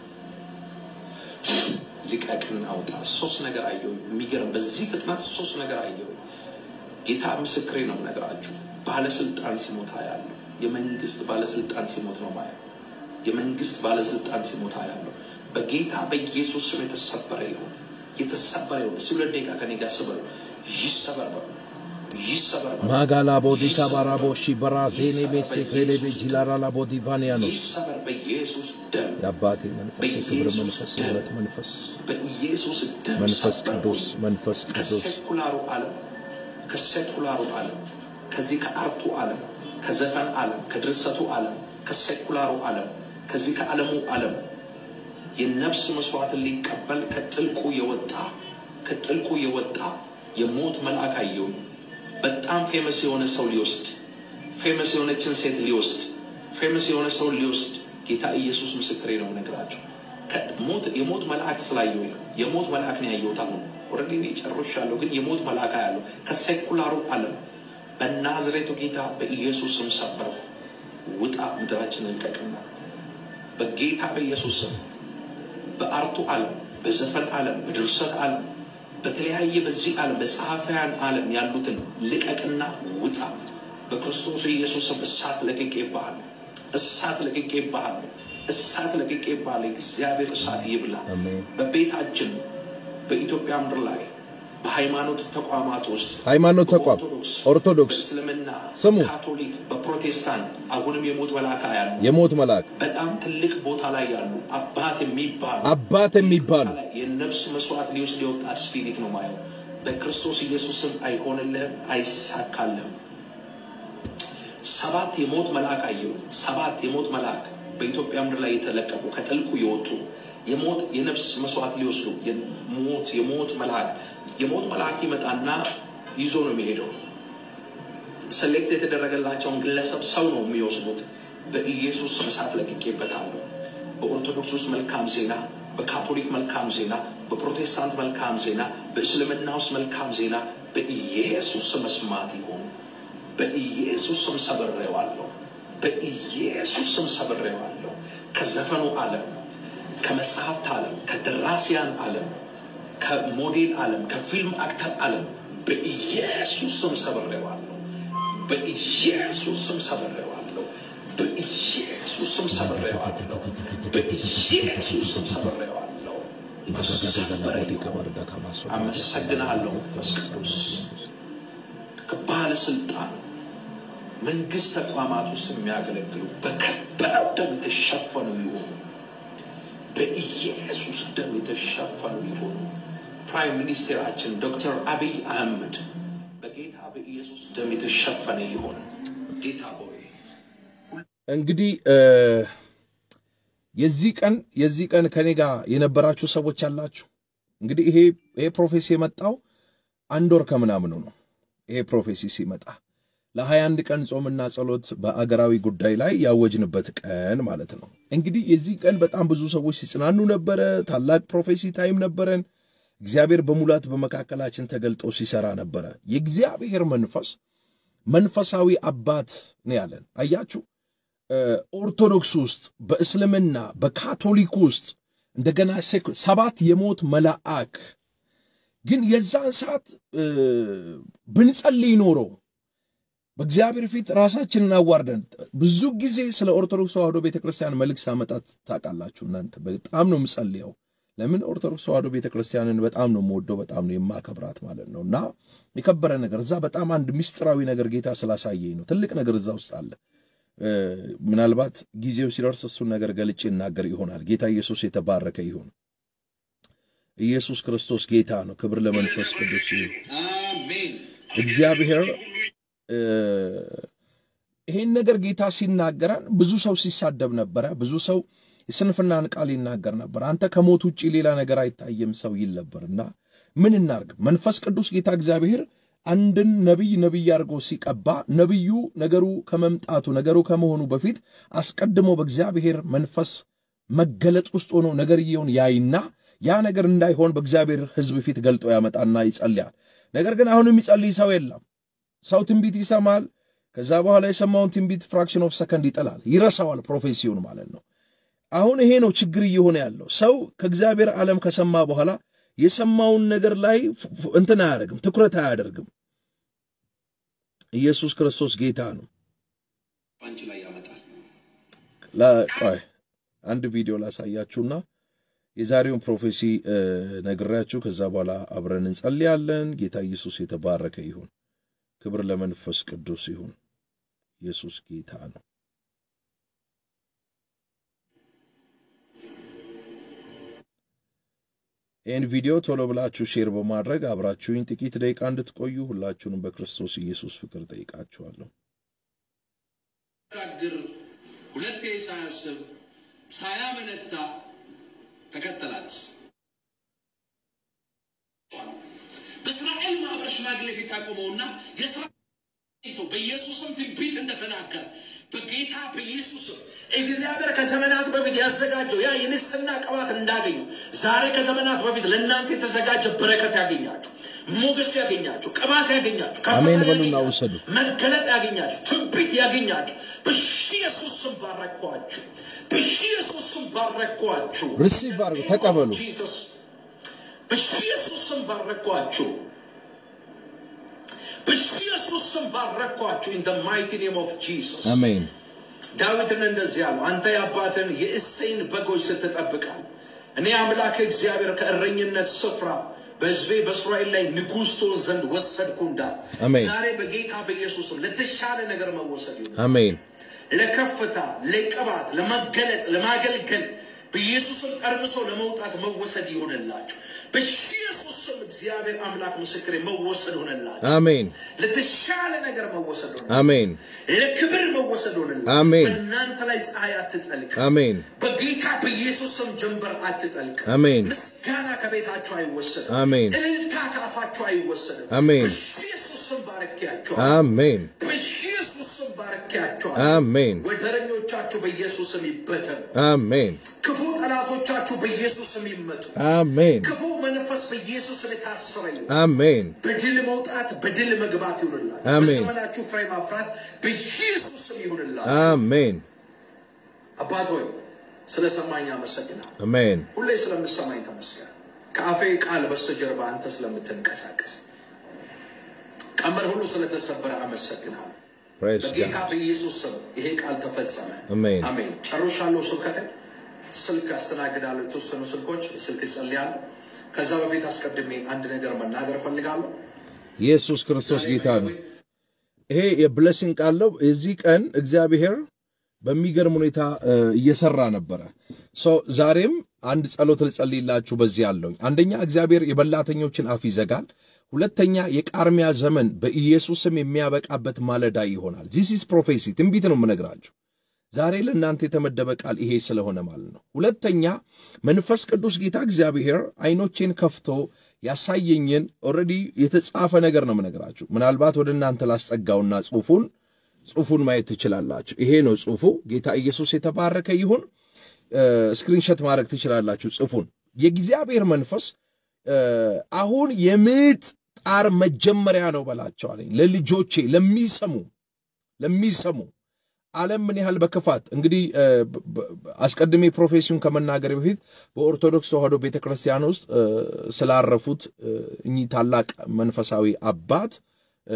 ልቀቅና አውጣ ሶስት ነገር አየሁ የሚገርም በዚህ ፍጥነት ሶስት ነገር አየሁ ጌታ ምስክሬ ነው ነገራችሁ ባለስልጣን ሲሞት ያለው የመንግስት ባለስልጣን ሲሞት ነው ማየው የመንግስት ባለስልጣን ሲሞት ያለው በጌታ በኢየሱስ ስም የተሰበረ ይሁን የተሰበረ ይሁን እስቲ ሁለት ደቂቃ ከኔ ጋር ስበሩ ይሰበር በሉ ይሰበር በሉ ማጋላ ቦዲካ ባራቦሺ በራዜኔ ቤሴ ክሬሌቤ ጂላራላ ቦዲቫኒያኖስ ይሰበር በኢየሱስ ደም የአባቴ መንፈስ የክብር መንፈስ የእውነት መንፈስ በኢየሱስ ደም መንፈስ ሰበርኩኝ። ቅዱስ መንፈስ ቅዱስ ከሴኩላሩ ዓለም ከሴኩላሩ ዓለም ከዚህ ከአርቱ ዓለም ከዘፈን ዓለም ከድርሰቱ ዓለም ከሴኩላሩ ዓለም ከዚህ ከዓለሙ ዓለም የነፍስ መስዋዕትን ሊቀበል ከጥልቁ የወጣ ከጥልቁ የወጣ የሞት መልአክ አየሁኝ። በጣም ፌመስ የሆነ ሰው ሊወስድ ፌመስ የሆነችን ሴት ሊወስድ ፌመስ የሆነ ሰው ሊወስድ ጌታ ኢየሱስ ምስክሬ ነው ነግራቸው ከሞት የሞት መልአክ ስላየሁኝ ነው። የሞት መልአክ ነው ያየሁት። አሁን ኦልሬዲ እኔ ጨርሻለሁ፣ ግን የሞት መልአክ ያለው ከሴኩላሩ ዓለም በናዝሬቱ ጌታ በኢየሱስ ስም ሰበርኩ። ውጣ፣ ምድራችንን ልቀቅና በጌታ በኢየሱስ ስም በአርቱ ዓለም፣ በዘፈን ዓለም፣ በድርሰት ዓለም፣ በተለያየ በዚህ ዓለም በጸሐፊያን ዓለም ያሉትን ልቀቅና ውጣ። በክርስቶስ ኢየሱስ ስም እሳት ለቅቄ ይባሃል። እሳት ለቅቄ ይባሃል። እሳት ለቅቄ ይባሃል። እግዚአብሔር እሳት ይብላ። አሜን። በቤታችን በኢትዮጵያ ምድር ላይ በሃይማኖት ተቋማት ውስጥ ሃይማኖት ተቋም በኦርቶዶክስ፣ ኦርቶዶክስ በእስልምና፣ ስሙ። በካቶሊክ፣ በፕሮቴስታንት አሁንም የሞት መልአክ ያሉ የሞት መልአክ በጣም ትልቅ ቦታ ላይ ያሉ አባት የሚባሉ አባት የሚባሉ ላይ የነፍስ መስዋዕት ሊወስድ የወጣ ስፒሪት ነው ማየው። በክርስቶስ ኢየሱስም አይሆንልህም፣ አይሳካልህም። ሰባት የሞት መልአክ አየሁ። ሰባት የሞት መልአክ በኢትዮጵያ ምድር ላይ የተለቀቁ ከጥልቁ የወጡ የሞት የነፍስ መስዋዕት ሊወስዱ የሞት የሞት መልአክ የሞት መልአክ ይመጣና ይዞ ነው የሚሄደው። ሰሌክት የተደረገላቸውን ግለሰብ ሰው ነው የሚወስዱት። በኢየሱስ ስም እሳት ለቅቄበታለሁ። በኦርቶዶክስ ውስጥ መልካም ዜና፣ በካቶሊክ መልካም ዜና፣ በፕሮቴስታንት መልካም ዜና፣ በእስልምና ውስጥ መልካም ዜና በኢየሱስ ስም መስማት ይሁን። በኢየሱስ ስም ሰብሬዋለሁ። በኢየሱስ ስም ሰብሬዋለሁ። ከዘፈኑ ዓለም፣ ከመጽሐፍት ዓለም፣ ከደራሲያን ዓለም፣ ከሞዴል ዓለም፣ ከፊልም አክተር ዓለም በኢየሱስ ስም ሰብሬዋለሁ። በኢየሱስ ስም ሰብሬዋለሁ። በኢየሱስ ስም ሰብሬዋለሁ። በኢየሱስ ስም ሰብሬዋለሁ። የተሰበረ ይሁን። አመሰግናለሁ መንፈስ ቅዱስ ከባለስልጣን መንግስት ተቋማት ውስጥ የሚያገለግሉ በከበረው ደም የተሸፈኑ ይሆኑ። በኢየሱስ ደም የተሸፈኑ ይሆኑ። ፕራይም ሚኒስቴራችን ዶክተር አብይ አህመድ በጌታ በኢየሱስ ደም የተሸፈነ ይሆን። ጌታ ሆይ እንግዲህ እ የዚህ ቀን የዚህ ቀን ከኔ ጋር የነበራችሁ ሰዎች አላችሁ። እንግዲህ ይሄ ይሄ ፕሮፌሲ የመጣው አንድ ወር ከምናምኑ ነው። ይሄ ፕሮፌሲ ሲመጣ ለሀያ አንድ ቀን ጾምና ጸሎት በአገራዊ ጉዳይ ላይ ያወጅንበት ቀን ማለት ነው። እንግዲህ የዚህ ቀን በጣም ብዙ ሰዎች ሲጽናኑ ነበረ። ታላቅ ፕሮፌሲ ታይም ነበረን። እግዚአብሔር በሙላት በመካከላችን ተገልጦ ሲሰራ ነበረ። የእግዚአብሔር መንፈስ መንፈሳዊ አባት ነው ያለን። አያችሁ ኦርቶዶክስ ውስጥ በእስልምና በካቶሊክ ውስጥ እንደገና ሴኩ- ሰባት የሞት መልአክ ግን የዛን ሰዓት እ፣ ብንጸልይ ኖሮ በእግዚአብሔር ፊት ራሳችንን አዋርደን ብዙ ጊዜ ስለ ኦርቶዶክስ ተዋህዶ ቤተ ክርስቲያን መልእክት ሳመጣት ታውቃላችሁ። እናንተ በጣም ነው የምጸልየው። ለምን ኦርቶዶክስ ተዋህዶ ቤተ ክርስቲያንን በጣም ነው የምወደው፣ በጣም ነው የማከብራት ማለት ነው። እና የከበረ ነገር እዛ በጣም አንድ ምስጢራዊ ነገር ጌታ ስላሳየኝ ነው። ትልቅ ነገር እዛ ውስጥ አለ። እ፣ ምናልባት ጊዜው ሲደርስ እሱን ነገር ገልጬ እናገር ይሆናል። ጌታ ኢየሱስ የተባረከ ይሁን። ኢየሱስ ክርስቶስ ጌታ ነው። ክብር ለመንፈስ ቅዱስ ይሁን። አሜን። እግዚአብሔር እ፣ ይሄን ነገር ጌታ ሲናገረን ብዙ ሰው ሲሳደብ ነበረ። ብዙ ሰው የስንፍናን ቃል ይናገር ነበር። አንተ ከሞት ውጭ ሌላ ነገር አይታየም ሰው ይል ነበርና ምን እናርግ? መንፈስ ቅዱስ ጌታ እግዚአብሔር አንድን ነቢይ ነቢይ አድርጎ ሲቀባ ነቢዩ ነገሩ ከመምጣቱ ነገሩ ከመሆኑ በፊት አስቀድሞ በእግዚአብሔር መንፈስ መገለጥ ውስጥ ሆኖ ነገርየውን ያይና ያ ነገር እንዳይሆን በእግዚአብሔር ሕዝብ ፊት ገልጦ ያመጣና ይጸልያል። ነገር ግን አሁን የሚጸልይ ሰው የለም። ሰው ትንቢት ይሰማል። ከዛ በኋላ የሰማውን ትንቢት ፍራክሽን ኦፍ ሰከንድ ይጠላል፣ ይረሳዋል፣ ፕሮፌሲውን ማለት ነው። አሁን ይሄ ነው ችግር እየሆነ ያለው። ሰው ከእግዚአብሔር ዓለም ከሰማ በኋላ የሰማውን ነገር ላይ እንትን አያደርግም፣ ትኩረት አያደርግም። ኢየሱስ ክርስቶስ ጌታ ነው። አንቺ ላይ ያመጣል። ቆይ አንድ ቪዲዮ ላሳያችሁና የዛሬውን ፕሮፌሲ ነግሬያችሁ ከዛ በኋላ አብረን እንጸልያለን። ጌታ ኢየሱስ የተባረከ ይሁን። ክብር ለመንፈስ ቅዱስ ይሁን። ኢየሱስ ጌታ ነው። ይህን ቪዲዮ ቶሎ ብላችሁ ሼር በማድረግ አብራችሁኝ ጥቂት ደቂቃ እንድትቆዩ ሁላችሁንም በክርስቶስ ኢየሱስ ፍቅር ጠይቃችኋለሁ። ግር ሁለቴ ሳያስብ ሳያመነታ ተከተላት። በእስራኤል ማህበር ሽማግሌ ፊት ታቆመውና የስራ በኢየሱስም ትንቢት እንደተናገረ በጌታ በኢየሱስም እግዚአብሔር ከዘመናት በፊት ያዘጋጀው ያ የንግስና ቅባት እንዳገኙ ዛሬ ከዘመናት በፊት ለእናንተ የተዘጋጀ በረከት ያገኛችሁ፣ ሞገስ ያገኛችሁ፣ ቅባት ያገኛችሁ፣ አሜን ከፍታ በሉና ያገኛችሁ፣ ውሰዱ። መገለጥ ያገኛችሁ፣ ትንቢት ያገኛችሁ በኢየሱስ ስም ባረኳችሁ። በኢየሱስ ስም ባረኳችሁ። ሪሲቭ አድርጉ፣ ተቀበሉ። ጂሰስ በኢየሱስ ስም ባረኳችሁ። በኢየሱስ ስም ባረኳችሁ። ኢን ደ ማይቲ ኔም ኦፍ ጂሰስ አሜን ዳዊትን እንደዚህ አለው፣ አንተ የአባትን የእሴይን በጎች ስትጠብቃል፣ እኔ አምላክ እግዚአብሔር ከእረኝነት ስፍራ በሕዝቤ በእስራኤል ላይ ንጉሥ ትሆን ዘንድ ወሰድኩ እንዳል አሜን። ዛሬ በጌታ በኢየሱስም ለተሻለ ነገር መወሰድ ይሁን። አሜን ለከፍታ፣ ለቅባት፣ ለመገለጥ፣ ለማገልገል በኢየሱስም ጠርምሶ ለመውጣት መወሰድ ይሆንላችሁ። በኢየሱስ ስም እግዚአብሔር አምላክ ምስክሬ መወሰድ ሆነላችሁ። አሜን ለተሻለ ነገር መወሰድ ሆነ። አሜን ለክብር መወሰድ ሆነላችሁ። አሜን። በእናንተ ላይ ፀሐይ አትጠልቅ። አሜን በጌታ በኢየሱስ ስም ጀንበር አትጠልቅ። አሜን ምስጋና ከቤታችሁ አይወሰድም። አሜን እልልታ ካፋችሁ አይወሰድም። አሜን። በኢየሱስ ስም ባርኪያችኋል። አሜን በኢየሱስ ስም ባርኪያችኋል። አሜን ወደረኞቻችሁ በኢየሱስ ስም ይበተኑ። አሜን ክፉ ጠላቶቻችሁ በኢየሱስ ስም ይመቱ። አሜን ክፉ መንፈስ በኢየሱስ ስም የታሰረ ይሁን። አሜን በድል መውጣት በድል መግባት ይሁንላችሁ። አሜን። በዘመናችሁ ፍሬ ማፍራት በኢየሱስ ስም ይሁንላችሁ። አሜን አባት ሆይ ስለሰማኝ አመሰግናለሁ። አሜን ሁሌ ስለምሰማኝ ተመስገን። ከአፌ ቃል በስተጀርባ አንተ ስለምትንቀሳቀስ ቀንበር ሁሉ ስለተሰበረ አመሰግናለሁ። ፕሬስ በጌታ ጋድ በኢየሱስ ስም ይሄ ቃል ተፈጸመ። አሜን። አሜን። ጨርሻለሁ ስብከትን። ስልክ አስተናግዳለሁ። የተወሰኑ ስልኮች ስልክ እጸልያለሁ። ከዛ በፊት አስቀድሜ አንድ ነገር መናገር እፈልጋለሁ። ኢየሱስ ክርስቶስ ጌታ ነው። ይሄ የብለሲንግ ቃል ነው። የዚህ ቀን እግዚአብሔር በሚገርም ሁኔታ እ፣ እየሰራ ነበረ። ሶ ዛሬም አንድ ጸሎት ልጸልይላችሁ በዚህ አለውኝ። አንደኛ እግዚአብሔር የበላተኞችን አፍ ይዘጋል። ሁለተኛ የቃርሚያ ዘመን በኢየሱስም የሚያበቃበት ማለዳ ይሆናል። ዚስ ኢዝ ፕሮፌሲ ትንቢት ነው የምነግራችሁ። ዛሬ ለእናንተ የተመደበ ቃል ይሄ ስለሆነ ማለት ነው። ሁለተኛ መንፈስ ቅዱስ ጌታ እግዚአብሔር አይኖቼን ከፍቶ ያሳየኝን ኦልሬዲ የተጻፈ ነገር ነው የምነግራችሁ። ምናልባት ወደ እናንተ ላስጠጋውና ጽሑፉን ጽሑፉን ማየት ትችላላችሁ። ይሄ ነው ጽሑፉ። ጌታ ኢየሱስ የተባረከ ይሁን። ስክሪንሸት ማድረግ ትችላላችሁ ጽሑፉን። የእግዚአብሔር መንፈስ እ፣ አሁን የምጥ ጣር መጀመሪያ ነው በላቸዋለኝ ለልጆቼ ለሚሰሙ ለሚሰሙ ዓለም ምን ያህል በክፋት እንግዲህ እ፣ በ- በ- አስቀድሜ ፕሮፌሲውን ከመናገር በፊት በኦርቶዶክስ ተዋሕዶ ቤተ ክርስቲያን ውስጥ እ፣ ስላረፉት እ፣ እኚህ ታላቅ መንፈሳዊ አባት እ፣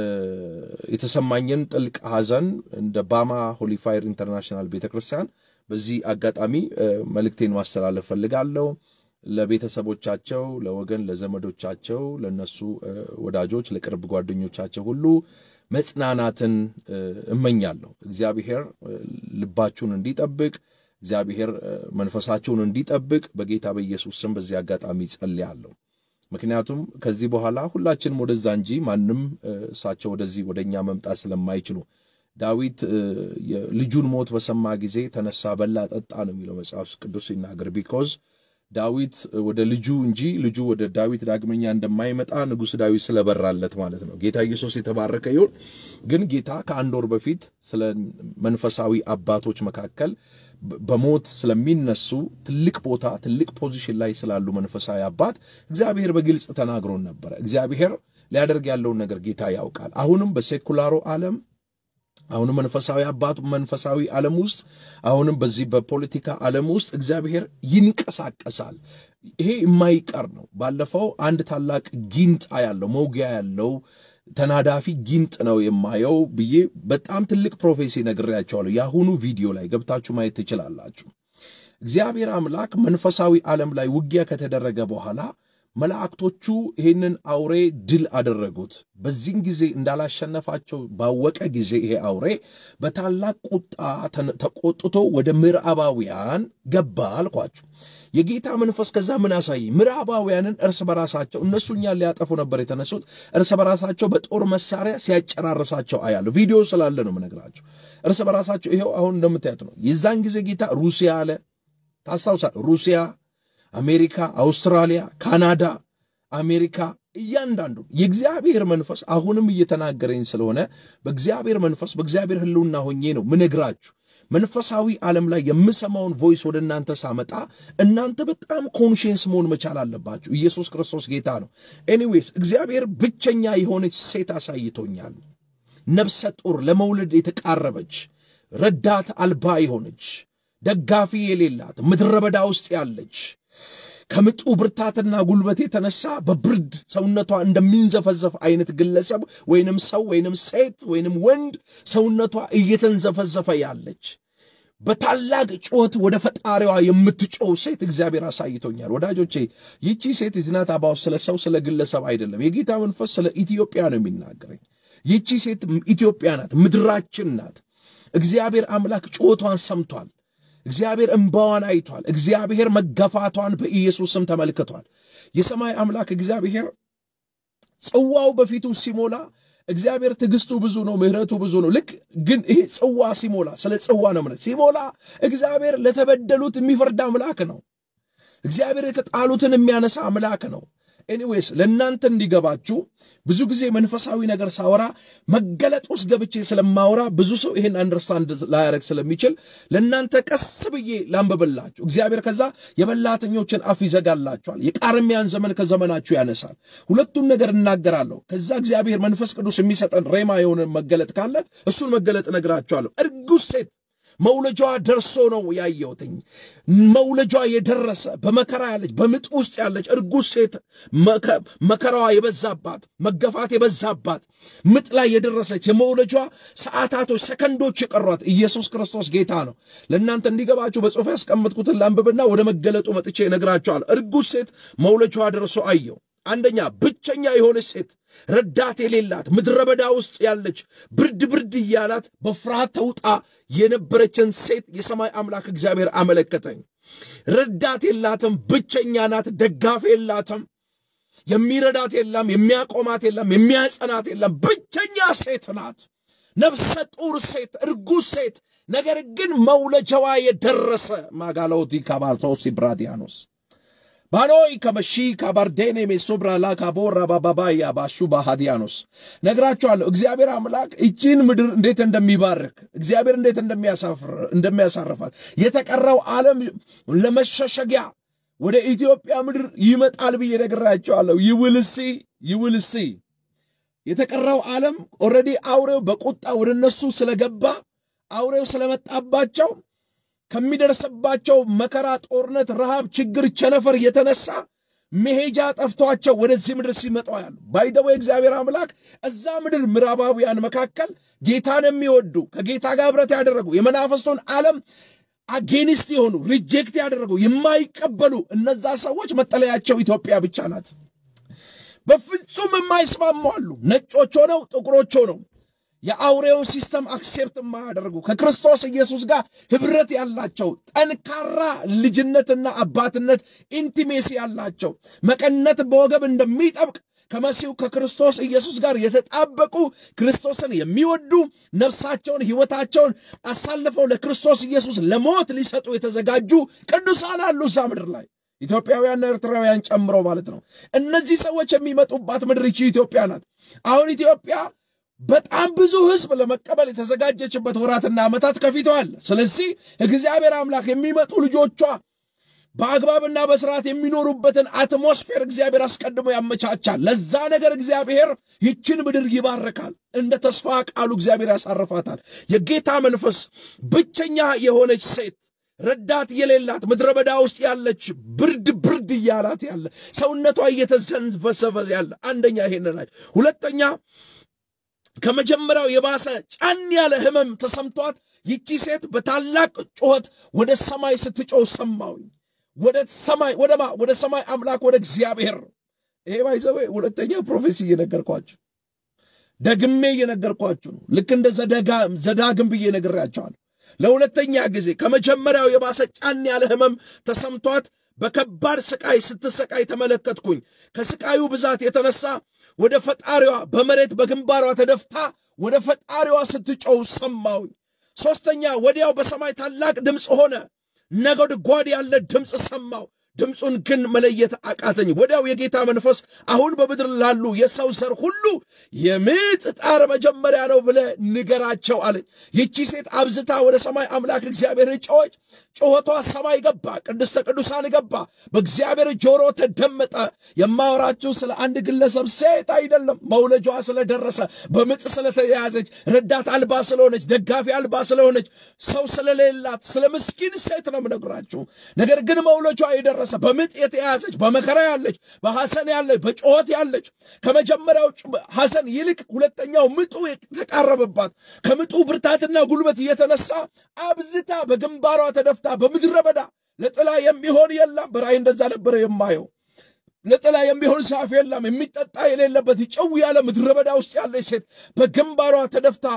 የተሰማኝን ጥልቅ ሐዘን እንደ ባማ ሆሊፋየር ኢንተርናሽናል ቤተ ክርስቲያን በዚህ አጋጣሚ እ፣ መልእክቴን ማስተላለፍ ፈልጋለሁ። ለቤተሰቦቻቸው፣ ለወገን፣ ለዘመዶቻቸው፣ ለነሱ እ፣ ወዳጆች፣ ለቅርብ ጓደኞቻቸው ሁሉ መጽናናትን እ፣ እመኛለሁ። እግዚአብሔር እ፣ ልባችሁን እንዲጠብቅ እግዚአብሔር እ፣ መንፈሳችሁን እንዲጠብቅ በጌታ በኢየሱስ ስም በዚህ አጋጣሚ ጸልያለሁ። ምክንያቱም ከዚህ በኋላ ሁላችንም ወደዛ እንጂ ማንም እ፣ እሳቸው ወደዚህ ወደ እኛ መምጣት ስለማይችሉ ዳዊት እ፣ የልጁን ሞት በሰማ ጊዜ ተነሳ፣ በላ፣ ጠጣ ነው የሚለው መጽሐፍ ቅዱስ ሲናገር ቢኮዝ ዳዊት ወደ ልጁ እንጂ ልጁ ወደ ዳዊት ዳግመኛ እንደማይመጣ ንጉሥ ዳዊት ስለበራለት ማለት ነው። ጌታ ኢየሱስ የተባረከ ይሁን። ግን ጌታ ከአንድ ወር በፊት ስለ መንፈሳዊ አባቶች መካከል በ- በሞት ስለሚነሱ ትልቅ ቦታ ትልቅ ፖዚሽን ላይ ስላሉ መንፈሳዊ አባት እግዚአብሔር በግልጽ ተናግሮን ነበረ። እግዚአብሔር ሊያደርግ ያለውን ነገር ጌታ ያውቃል። አሁንም በሴኩላሩ ዓለም አሁንም መንፈሳዊ አባቱ መንፈሳዊ ዓለም ውስጥ አሁንም በዚህ በፖለቲካ ዓለም ውስጥ እግዚአብሔር ይንቀሳቀሳል። ይሄ የማይቀር ነው። ባለፈው አንድ ታላቅ ጊንጥ ያለው መውጊያ ያለው ተናዳፊ ጊንጥ ነው የማየው ብዬ በጣም ትልቅ ፕሮፌሲ ነግሬያቸዋለሁ። የአሁኑ ቪዲዮ ላይ ገብታችሁ ማየት ትችላላችሁ። እግዚአብሔር አምላክ መንፈሳዊ ዓለም ላይ ውጊያ ከተደረገ በኋላ መላእክቶቹ ይህንን አውሬ ድል አደረጉት። በዚህን ጊዜ እንዳላሸነፋቸው ባወቀ ጊዜ ይሄ አውሬ በታላቅ ቁጣ ተቆጥቶ ወደ ምዕራባውያን ገባ አልኳችሁ። የጌታ መንፈስ ከዛ ምን አሳየኝ? ምዕራባውያንን እርስ በራሳቸው እነሱ እኛን ሊያጠፉ ነበር የተነሱት። እርስ በራሳቸው በጦር መሳሪያ ሲያጨራርሳቸው አያለሁ። ቪዲዮ ስላለ ነው የምነግራቸው። እርስ በራሳቸው ይኸው አሁን እንደምታዩት ነው። የዛን ጊዜ ጌታ ሩሲያ አለ። ታስታውሳል? ሩሲያ አሜሪካ፣ አውስትራሊያ፣ ካናዳ፣ አሜሪካ እያንዳንዱ የእግዚአብሔር መንፈስ አሁንም እየተናገረኝ ስለሆነ በእግዚአብሔር መንፈስ በእግዚአብሔር ሕልውና ሆኜ ነው ምነግራችሁ። መንፈሳዊ ዓለም ላይ የምሰማውን ቮይስ ወደ እናንተ ሳመጣ እናንተ በጣም ኮንሽንስ መሆን መቻል አለባችሁ። ኢየሱስ ክርስቶስ ጌታ ነው። ኤኒዌይስ እግዚአብሔር ብቸኛ የሆነች ሴት አሳይቶኛል። ነፍሰ ጡር ለመውለድ የተቃረበች ረዳት አልባ የሆነች ደጋፊ የሌላት ምድረ በዳ ውስጥ ያለች ከምጡ ብርታትና ጉልበት የተነሳ በብርድ ሰውነቷ እንደሚንዘፈዘፍ አይነት ግለሰብ ወይንም ሰው ወይንም ሴት ወይንም ወንድ ሰውነቷ እየተንዘፈዘፈ ያለች በታላቅ ጩኸት ወደ ፈጣሪዋ የምትጮው ሴት እግዚአብሔር አሳይቶኛል። ወዳጆቼ ይቺ ሴት ዝናት አባው ስለ ሰው ስለ ግለሰብ አይደለም። የጌታ መንፈስ ስለ ኢትዮጵያ ነው የሚናገረኝ። ይቺ ሴት ኢትዮጵያ ናት፣ ምድራችን ናት። እግዚአብሔር አምላክ ጩኸቷን ሰምቷል። እግዚአብሔር እንባዋን አይቷል። እግዚአብሔር መገፋቷን በኢየሱስ ስም ተመልክቷል። የሰማይ አምላክ እግዚአብሔር ጽዋው በፊቱ ሲሞላ እግዚአብሔር ትዕግስቱ ብዙ ነው፣ ምሕረቱ ብዙ ነው። ልክ ግን ይሄ ጽዋ ሲሞላ ስለ ጽዋ ነው ምነት ሲሞላ እግዚአብሔር ለተበደሉት የሚፈርድ አምላክ ነው። እግዚአብሔር የተጣሉትን የሚያነሳ አምላክ ነው። ኤኒዌይስ ለእናንተ እንዲገባችሁ ብዙ ጊዜ መንፈሳዊ ነገር ሳወራ መገለጥ ውስጥ ገብቼ ስለማወራ ብዙ ሰው ይህን አንደርስታንድ ላያደርግ ስለሚችል ለእናንተ ቀስ ብዬ ላንብብላችሁ። እግዚአብሔር ከዛ የበላተኞችን አፍ ይዘጋላችኋል፣ የቃርሚያን ዘመን ከዘመናችሁ ያነሳል። ሁለቱን ነገር እናገራለሁ። ከዛ እግዚአብሔር መንፈስ ቅዱስ የሚሰጠን ሬማ የሆነ መገለጥ ካለ እሱን መገለጥ እነግራችኋለሁ። እርጉዝ ሴት መውለጃዋ ደርሶ ነው ያየሁትኝ። መውለጃዋ የደረሰ በመከራ ያለች በምጥ ውስጥ ያለች እርጉዝ ሴት መከራዋ የበዛባት መገፋት የበዛባት ምጥ ላይ የደረሰች የመውለጃዋ ሰዓታቶች፣ ሰከንዶች የቀሯት ኢየሱስ ክርስቶስ ጌታ ነው። ለእናንተ እንዲገባችሁ በጽሑፍ ያስቀምጥኩትን ላንብብና ወደ መገለጡ መጥቼ እነግራችኋለሁ። እርጉዝ ሴት መውለጃዋ ደርሶ አየው። አንደኛ ብቸኛ የሆነች ሴት ረዳት የሌላት ምድረ በዳ ውስጥ ያለች ብርድ ብርድ እያላት በፍርሃት ተውጣ የነበረችን ሴት የሰማይ አምላክ እግዚአብሔር አመለከተኝ። ረዳት የላትም፣ ብቸኛ ናት፣ ደጋፊ የላትም፣ የሚረዳት የለም፣ የሚያቆማት የለም፣ የሚያጸናት የለም። ብቸኛ ሴት ናት። ነፍሰ ጡር ሴት፣ እርጉዝ ሴት፣ ነገር ግን መውለጃዋ የደረሰ ማጋሎቲ ካባርቶስ ብራዲያኖስ ባኖይ ከመሺ ካባርዴኔ ሜሶብራላ ካቦራ ባባባያ ባሹ ባሃዲያኖስ ነግራችኋለሁ። እግዚአብሔር አምላክ እቺን ምድር እንዴት እንደሚባርክ እግዚአብሔር እንዴት እንደሚያሳርፋት የተቀረው ዓለም ለመሸሸጊያ ወደ ኢትዮጵያ ምድር ይመጣል ብዬ ነግራችኋለሁ። ይውልሲ ይውልሲ የተቀረው ዓለም ኦልሬዲ አውሬው በቁጣ ወደ እነሱ ስለገባ አውሬው ስለመጣባቸው ከሚደርስባቸው መከራ፣ ጦርነት፣ ረሃብ፣ ችግር፣ ቸነፈር የተነሳ መሄጃ ጠፍቷቸው ወደዚህ ምድር ሲመጣ ያሉ ባይደወ እግዚአብሔር አምላክ እዛ ምድር ምዕራባውያን መካከል ጌታን የሚወዱ ከጌታ ጋር ኅብረት ያደረጉ የመናፈስቱን ዓለም አጌኒስት የሆኑ ሪጀክት ያደረጉ የማይቀበሉ እነዛ ሰዎች መጠለያቸው ኢትዮጵያ ብቻ ናት። በፍጹም የማይስማሙ አሉ። ነጮች ሆነው ጥቁሮች ሆነው የአውሬውን ሲስተም አክሴፕት የማያደርጉ ከክርስቶስ ኢየሱስ ጋር ኅብረት ያላቸው ጠንካራ ልጅነትና አባትነት ኢንቲሜሲ ያላቸው መቀነት በወገብ እንደሚጠብቅ ከመሲሁ ከክርስቶስ ኢየሱስ ጋር የተጣበቁ ክርስቶስን የሚወዱ ነፍሳቸውን ሕይወታቸውን አሳልፈው ለክርስቶስ ኢየሱስ ለሞት ሊሰጡ የተዘጋጁ ቅዱሳን አሉ እዛ ምድር ላይ ኢትዮጵያውያንና ኤርትራውያን ጨምሮ ማለት ነው። እነዚህ ሰዎች የሚመጡባት ምድር ይቺ ኢትዮጵያ ናት። አሁን ኢትዮጵያ በጣም ብዙ ሕዝብ ለመቀበል የተዘጋጀችበት ወራትና ዓመታት ከፊቷ አለ። ስለዚህ እግዚአብሔር አምላክ የሚመጡ ልጆቿ በአግባብና በስርዓት የሚኖሩበትን አትሞስፌር እግዚአብሔር አስቀድሞ ያመቻቻል። ለዛ ነገር እግዚአብሔር ይችን ምድር ይባርካል። እንደ ተስፋ ቃሉ እግዚአብሔር ያሳርፋታል። የጌታ መንፈስ ብቸኛ የሆነች ሴት ረዳት የሌላት ምድረ በዳ ውስጥ ያለች ብርድ ብርድ እያላት ያለ ሰውነቷ እየተዘንፈሰፈ ያለ አንደኛ ይሄን ላይ ሁለተኛ ከመጀመሪያው የባሰ ጫን ያለ ህመም ተሰምቷት ይቺ ሴት በታላቅ ጩኸት ወደ ሰማይ ስትጮህ ሰማሁኝ። ወደ ሰማይ ወደማ ወደ ሰማይ አምላክ ወደ እግዚአብሔር። ይሄ ባይዘዌ ሁለተኛ ፕሮፌሲ እየነገርኳችሁ ደግሜ እየነገርኳችሁ ነው። ልክ እንደ ዘዳግም ብዬ ነግሬያቸዋለሁ። ለሁለተኛ ጊዜ ከመጀመሪያው የባሰ ጫን ያለ ህመም ተሰምቷት በከባድ ስቃይ ስትሰቃይ ተመለከትኩኝ። ከስቃዩ ብዛት የተነሳ ወደ ፈጣሪዋ በመሬት በግንባሯ ተደፍታ ወደ ፈጣሪዋ ስትጮው ሰማሁኝ። ሦስተኛ ወዲያው በሰማይ ታላቅ ድምፅ ሆነ፣ ነጎድጓድ ያለ ድምፅ ሰማሁ። ድምፁን ግን መለየት አቃተኝ። ወዲያው የጌታ መንፈስ አሁን በምድር ላሉ የሰው ዘር ሁሉ የምጥ ጣር መጀመሪያ ነው ብለ ንገራቸው አለኝ። ይቺ ሴት አብዝታ ወደ ሰማይ አምላክ እግዚአብሔር ጮኸች። ጩኸቷ ሰማይ ገባ፣ ቅድስተ ቅዱሳን ገባ፣ በእግዚአብሔር ጆሮ ተደመጠ። የማወራችሁ ስለ አንድ ግለሰብ ሴት አይደለም። መውለጇ ስለደረሰ በምጥ ስለተያዘች ረዳት አልባ ስለሆነች ደጋፊ አልባ ስለሆነች ሰው ስለሌላት ስለ ምስኪን ሴት ነው የምነግራችሁ። ነገር ግን መውለጇ የደረሰ በምጥ የተያዘች በመከራ ያለች በሐዘን ያለች በጩኸት ያለች ከመጀመሪያው ሐዘን ይልቅ ሁለተኛው ምጡ የተቃረበባት ከምጡ ብርታትና ጉልበት እየተነሳ አብዝታ በግንባሯ ተደፍታ በምድረ በዳ ለጥላ የሚሆን የለም። በራእይ እንደዛ ነበረ የማየው። ለጥላ የሚሆን ዛፍ የለም፣ የሚጠጣ የሌለበት ጨው ያለ ምድረ በዳ ውስጥ ያለች ሴት በግንባሯ ተደፍታ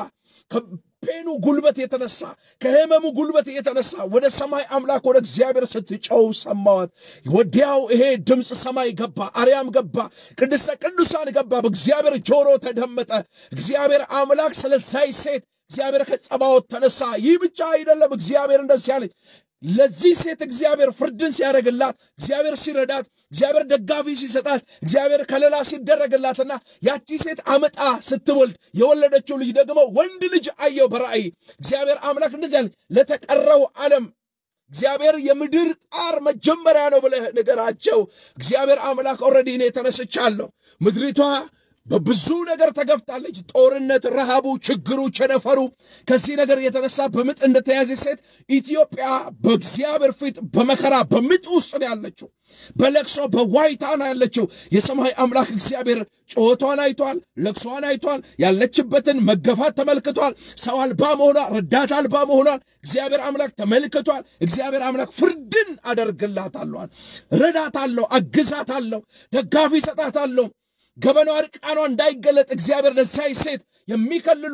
ከፔኑ ጉልበት የተነሳ ከህመሙ ጉልበት የተነሳ ወደ ሰማይ አምላክ ወደ እግዚአብሔር ስትጨው ሰማዋት። ወዲያው ይሄ ድምፅ ሰማይ ገባ፣ አርያም ገባ፣ ቅድስተ ቅዱሳን ገባ፣ በእግዚአብሔር ጆሮ ተደመጠ። እግዚአብሔር አምላክ ስለዛይ ሴት እግዚአብሔር ከጸባዖት ተነሳ። ይህ ብቻ አይደለም። እግዚአብሔር እንደዚህ አለኝ ለዚህ ሴት እግዚአብሔር ፍርድን ሲያደርግላት፣ እግዚአብሔር ሲረዳት፣ እግዚአብሔር ደጋፊ ሲሰጣት፣ እግዚአብሔር ከለላ ሲደረግላትና ያቺ ሴት አመጣ ስትወልድ የወለደችው ልጅ ደግሞ ወንድ ልጅ አየው በራእይ። እግዚአብሔር አምላክ እንደዚህ አለ፣ ለተቀረው ዓለም እግዚአብሔር የምድር ጣር መጀመሪያ ነው ብለህ ንገራቸው። እግዚአብሔር አምላክ ኦልሬዲ እኔ ተነስቻለሁ። ምድሪቷ በብዙ ነገር ተገፍታለች። ጦርነት፣ ረሃቡ፣ ችግሩ፣ ቸነፈሩ ከዚህ ነገር የተነሳ በምጥ እንደተያዘ ሴት ኢትዮጵያ በእግዚአብሔር ፊት በመከራ በምጥ ውስጥ ነው ያለችው። በለቅሶ በዋይታ ነው ያለችው። የሰማይ አምላክ እግዚአብሔር ጩኸቷን አይቷል፣ ለቅሷን አይቷል፣ ያለችበትን መገፋት ተመልክቷል። ሰው አልባ መሆኗ፣ ረዳት አልባ መሆኗን እግዚአብሔር አምላክ ተመልክቷል። እግዚአብሔር አምላክ ፍርድን አደርግላታለሁ፣ ረዳታለሁ፣ አግዛታለሁ፣ ደጋፊ ሰጣታለሁ። ገበናዋ እርቃኗ እንዳይገለጥ እግዚአብሔር ለዛይ ሴት የሚከልሉ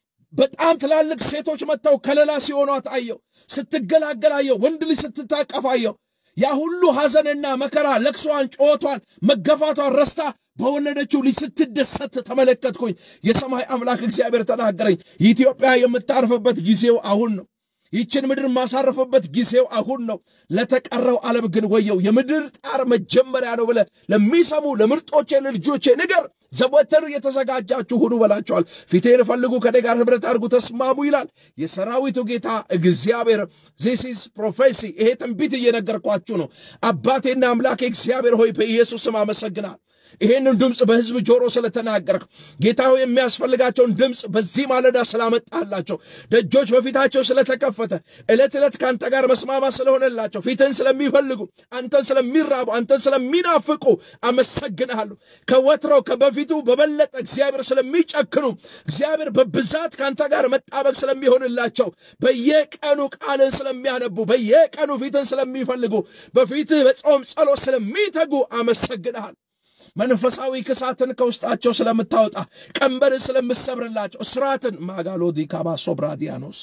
በጣም ትላልቅ ሴቶች መጥተው ከለላ ሲሆኗት አየው። ስትገላገላየው ወንድ ልጅ ስትታቀፋየው ያ ሁሉ ሐዘንና መከራ ለቅሷን፣ ጩኸቷን፣ መገፋቷን ረስታ በወለደችው ልጅ ስትደሰት ተመለከትኩኝ። የሰማይ አምላክ እግዚአብሔር ተናገረኝ። ኢትዮጵያ የምታርፍበት ጊዜው አሁን ነው። ይችን ምድር ማሳረፍበት ጊዜው አሁን ነው። ለተቀረው ዓለም ግን ወየው። የምድር ጣር መጀመሪያ ነው ብለ ለሚሰሙ ለምርጦቼ ለልጆቼ ንገር። ዘወትር የተዘጋጃችሁ ሁኑ በላቸዋል። ፊቴን ፈልጉ፣ ከኔ ጋር ኅብረት አድርጉ፣ ተስማሙ ይላል የሰራዊቱ ጌታ እግዚአብሔር። ዚስ ኢዝ ፕሮፌሲ። ይሄ ትንቢት እየነገርኳችሁ ነው። አባቴና አምላኬ እግዚአብሔር ሆይ በኢየሱስ ስም አመሰግናል። ይሄንን ድምፅ በሕዝብ ጆሮ ስለተናገርክ ጌታ ሆይ የሚያስፈልጋቸውን ድምፅ በዚህ ማለዳ ስላመጣላቸው ደጆች በፊታቸው ስለተከፈተ ዕለት ዕለት ከአንተ ጋር መስማማት ስለሆነላቸው ፊትህን ስለሚፈልጉ አንተን ስለሚራቡ አንተን ስለሚናፍቁ አመሰግንሃለሁ። ከወትሮው ከበፊቱ በበለጠ እግዚአብሔር ስለሚጨክኑ እግዚአብሔር በብዛት ከአንተ ጋር መጣበቅ ስለሚሆንላቸው በየቀኑ ቃልን ስለሚያነቡ በየቀኑ ፊትን ስለሚፈልጉ በፊትህ በጾም ጸሎት ስለሚተጉ አመሰግንሃል። መንፈሳዊ ክሳትን ከውስጣቸው ስለምታወጣ ቀንበርን ስለምሰብርላቸው እስራትን ማጋሎዲ ካባሶ ብራዲያኖስ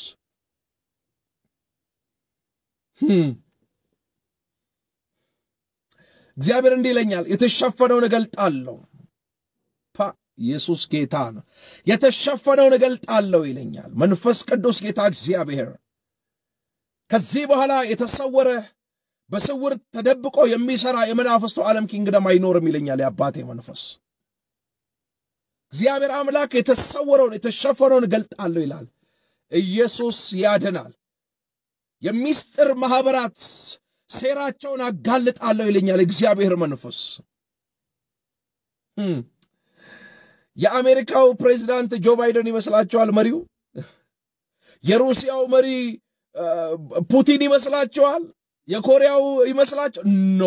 እግዚአብሔር እንዲህ ይለኛል፣ የተሸፈነውን እገልጣለሁ። ፓ ኢየሱስ ጌታ ነው። የተሸፈነውን እገልጣለሁ ይለኛል መንፈስ ቅዱስ ጌታ እግዚአብሔር። ከዚህ በኋላ የተሰወረ በስውር ተደብቆ የሚሰራ የመናፍስቱ ዓለም ኪንግደም አይኖርም ይለኛል የአባቴ መንፈስ። እግዚአብሔር አምላክ የተሰወረውን የተሸፈነውን እገልጣለሁ ይላል። ኢየሱስ ያድናል። የሚስጥር ማኅበራት ሴራቸውን አጋልጣለሁ ይለኛል እግዚአብሔር መንፈስ። የአሜሪካው ፕሬዚዳንት ጆ ባይደን ይመስላችኋል መሪው? የሩሲያው መሪ ፑቲን ይመስላችኋል? የኮሪያው ይመስላችሁ? ኖ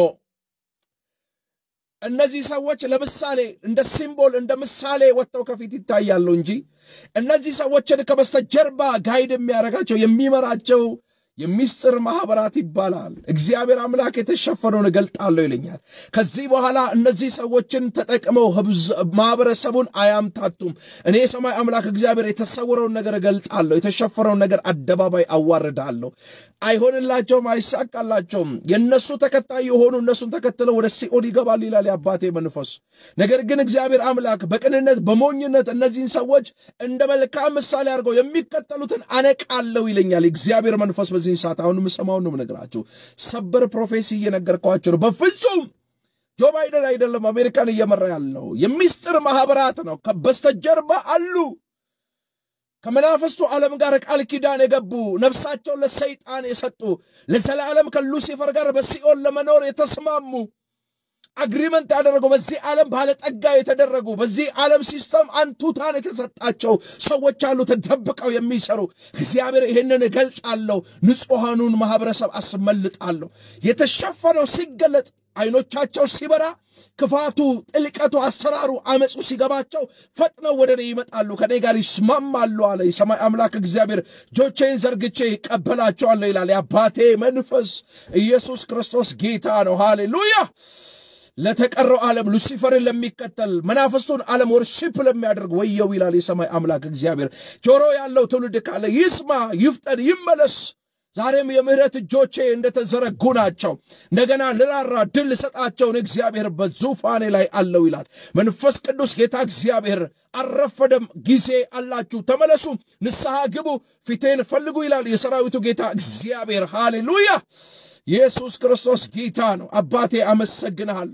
እነዚህ ሰዎች ለምሳሌ እንደ ሲምቦል እንደ ምሳሌ ወጥተው ከፊት ይታያሉ እንጂ እነዚህ ሰዎችን ከበስተጀርባ ጋይድ የሚያደርጋቸው የሚመራቸው የሚስጥር ማህበራት ይባላል። እግዚአብሔር አምላክ የተሸፈነውን እገልጣለሁ ይለኛል። ከዚህ በኋላ እነዚህ ሰዎችን ተጠቅመው ማህበረሰቡን አያምታቱም። እኔ የሰማይ አምላክ እግዚአብሔር የተሰወረውን ነገር እገልጣለሁ፣ የተሸፈነውን ነገር አደባባይ አዋርዳለሁ። አይሆንላቸውም፣ አይሳካላቸውም። የእነሱ ተከታይ የሆኑ እነሱን ተከትለው ወደ ሲኦል ይገባል ይላል የአባቴ መንፈስ። ነገር ግን እግዚአብሔር አምላክ በቅንነት በሞኝነት እነዚህን ሰዎች እንደ መልካም ምሳሌ አድርገው የሚከተሉትን አነቃለሁ ይለኛል እግዚአብሔር መንፈስ በዚህ ሰዓት አሁን የምሰማውን ነው የምነግራችሁ። ሰበር ፕሮፌሲ እየነገርኳቸው ነው። በፍጹም ጆ ባይደን አይደለም አሜሪካን እየመራ ያለው የሚስጥር ማህበራት ነው በስተጀርባ አሉ። ከመናፍስቱ ዓለም ጋር ቃል ኪዳን የገቡ ነፍሳቸውን ለሰይጣን የሰጡ ለዘላለም ከሉሲፈር ጋር በሲኦል ለመኖር የተስማሙ አግሪመንት ያደረጉ በዚህ ዓለም ባለጠጋ የተደረጉ በዚህ ዓለም ሲስተም አንቱታን የተሰጣቸው ሰዎች አሉ፣ ተደብቀው የሚሰሩ። እግዚአብሔር ይህንን እገልጣለሁ፣ ንጹሐኑን ማህበረሰብ አስመልጣለሁ። የተሸፈነው ሲገለጥ አይኖቻቸው ሲበራ ክፋቱ፣ ጥልቀቱ፣ አሰራሩ፣ አመፁ ሲገባቸው ፈጥነው ወደ እኔ ይመጣሉ፣ ከኔ ጋር ይስማማሉ አለ የሰማይ አምላክ እግዚአብሔር። እጆቼን ዘርግቼ ይቀበላቸዋለሁ ይላል የአባቴ መንፈስ። ኢየሱስ ክርስቶስ ጌታ ነው። ሃሌሉያ። ለተቀረው ዓለም ሉሲፈርን ለሚከተል መናፍስቱን ዓለም ወርሺፕ ለሚያደርግ ወየው ይላል የሰማይ አምላክ እግዚአብሔር። ጆሮ ያለው ትውልድ ካለ ይስማ፣ ይፍጠን፣ ይመለስ። ዛሬም የምህረት እጆቼ እንደተዘረጉ ናቸው። እንደገና ልራራ ድል ልሰጣቸውን እግዚአብሔር በዙፋኔ ላይ አለው ይላል መንፈስ ቅዱስ ጌታ እግዚአብሔር። አልረፈደም፣ ጊዜ አላችሁ፣ ተመለሱ፣ ንስሐ ግቡ፣ ፊቴን ፈልጉ ይላል የሰራዊቱ ጌታ እግዚአብሔር። ሃሌሉያ! ኢየሱስ ክርስቶስ ጌታ ነው። አባቴ አመሰግንሃለሁ።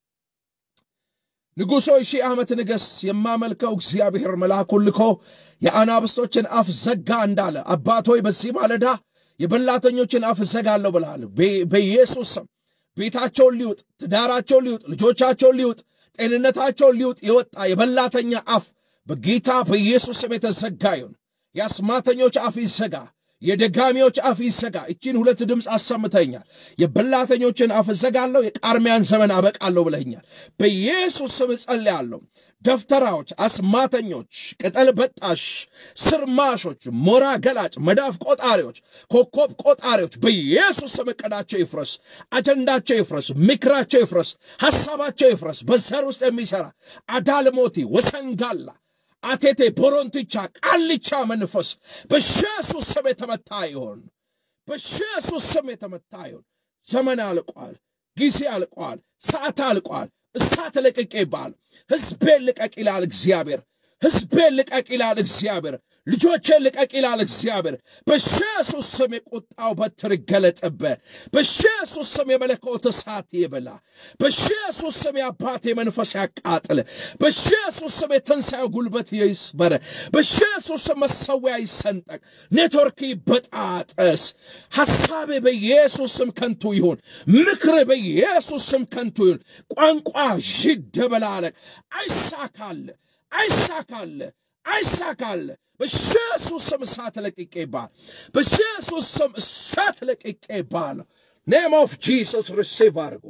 ንጉሶ ሺህ ዓመት ንገስ። የማመልከው እግዚአብሔር መልአኩን ልኮ የአናብስቶችን አፍ ዘጋ እንዳለ አባት ሆይ በዚህ ማለዳ የበላተኞችን አፍ ዘጋለሁ ብለሃል። በኢየሱስ ስም ቤታቸውን ሊውጥ፣ ትዳራቸውን ሊውጥ፣ ልጆቻቸውን ሊውጥ፣ ጤንነታቸውን ሊውጥ የወጣ የበላተኛ አፍ በጌታ በኢየሱስ ስም የተዘጋ ይሁን። የአስማተኞች አፍ ይዘጋ። የደጋሚዎች አፍ ይዘጋ። እቺን ሁለት ድምፅ አሰምተኛል። የበላተኞችን አፍ እዘጋለሁ፣ የቃርሚያን ዘመን አበቃለሁ ብለኛል። በኢየሱስ ስም እጸልያለሁ። ደፍተራዎች፣ አስማተኞች፣ ቅጠል በጣሽ፣ ስርማሾች፣ ሞራ ገላጭ፣ መዳፍ ቆጣሪዎች፣ ኮከብ ቆጣሪዎች በኢየሱስ ስም ዕቅዳቸው ይፍረስ፣ አጀንዳቸው ይፍረስ፣ ምክራቸው ይፍረስ፣ ሐሳባቸው ይፍረስ። በዘር ውስጥ የሚሠራ አዳልሞቲ ወሰንጋላ አቴቴ ቦሮንትቻ ቃልቻ መንፈስ በኢየሱስ ስም የተመታ ይሆን። በኢየሱስ ስም የተመታ ይሆን። ዘመን አልቋል። ጊዜ አልቋል። ሰዓት አልቋል። እሳት ልቀቅ ይባል። ሕዝቤን ልቀቅ ይላል እግዚአብሔር። ሕዝቤን ልቀቅ ይላል እግዚአብሔር። ልጆቼን ልቀቅ ይላል እግዚአብሔር። በኢየሱስ ስም የቁጣው በትር ይገለጥብህ። በኢየሱስ ስም የመለኮት እሳት ይብላ። በኢየሱስ ስም የአባቴ መንፈስ ያቃጥል። በኢየሱስ ስም የትንሣኤው ጉልበት ይስበር። በኢየሱስ ስም መሰዊያ ይሰንጠቅ። ኔትወርክ ይበጣጠስ። ሐሳቤ በኢየሱስ ስም ከንቱ ይሁን። ምክር በኢየሱስ ስም ከንቱ ይሁን። ቋንቋ ይደበላለቅ። አይሳካል፣ አይሳካል፣ አይሳካል። በኢየሱስ ስም እሳት ለቅቄ ይባል። በኢየሱስ ስም እሳት ለቅቄ ይባል። ኔም ኦፍ ጂሰስ ሪሲቭ አድርጎ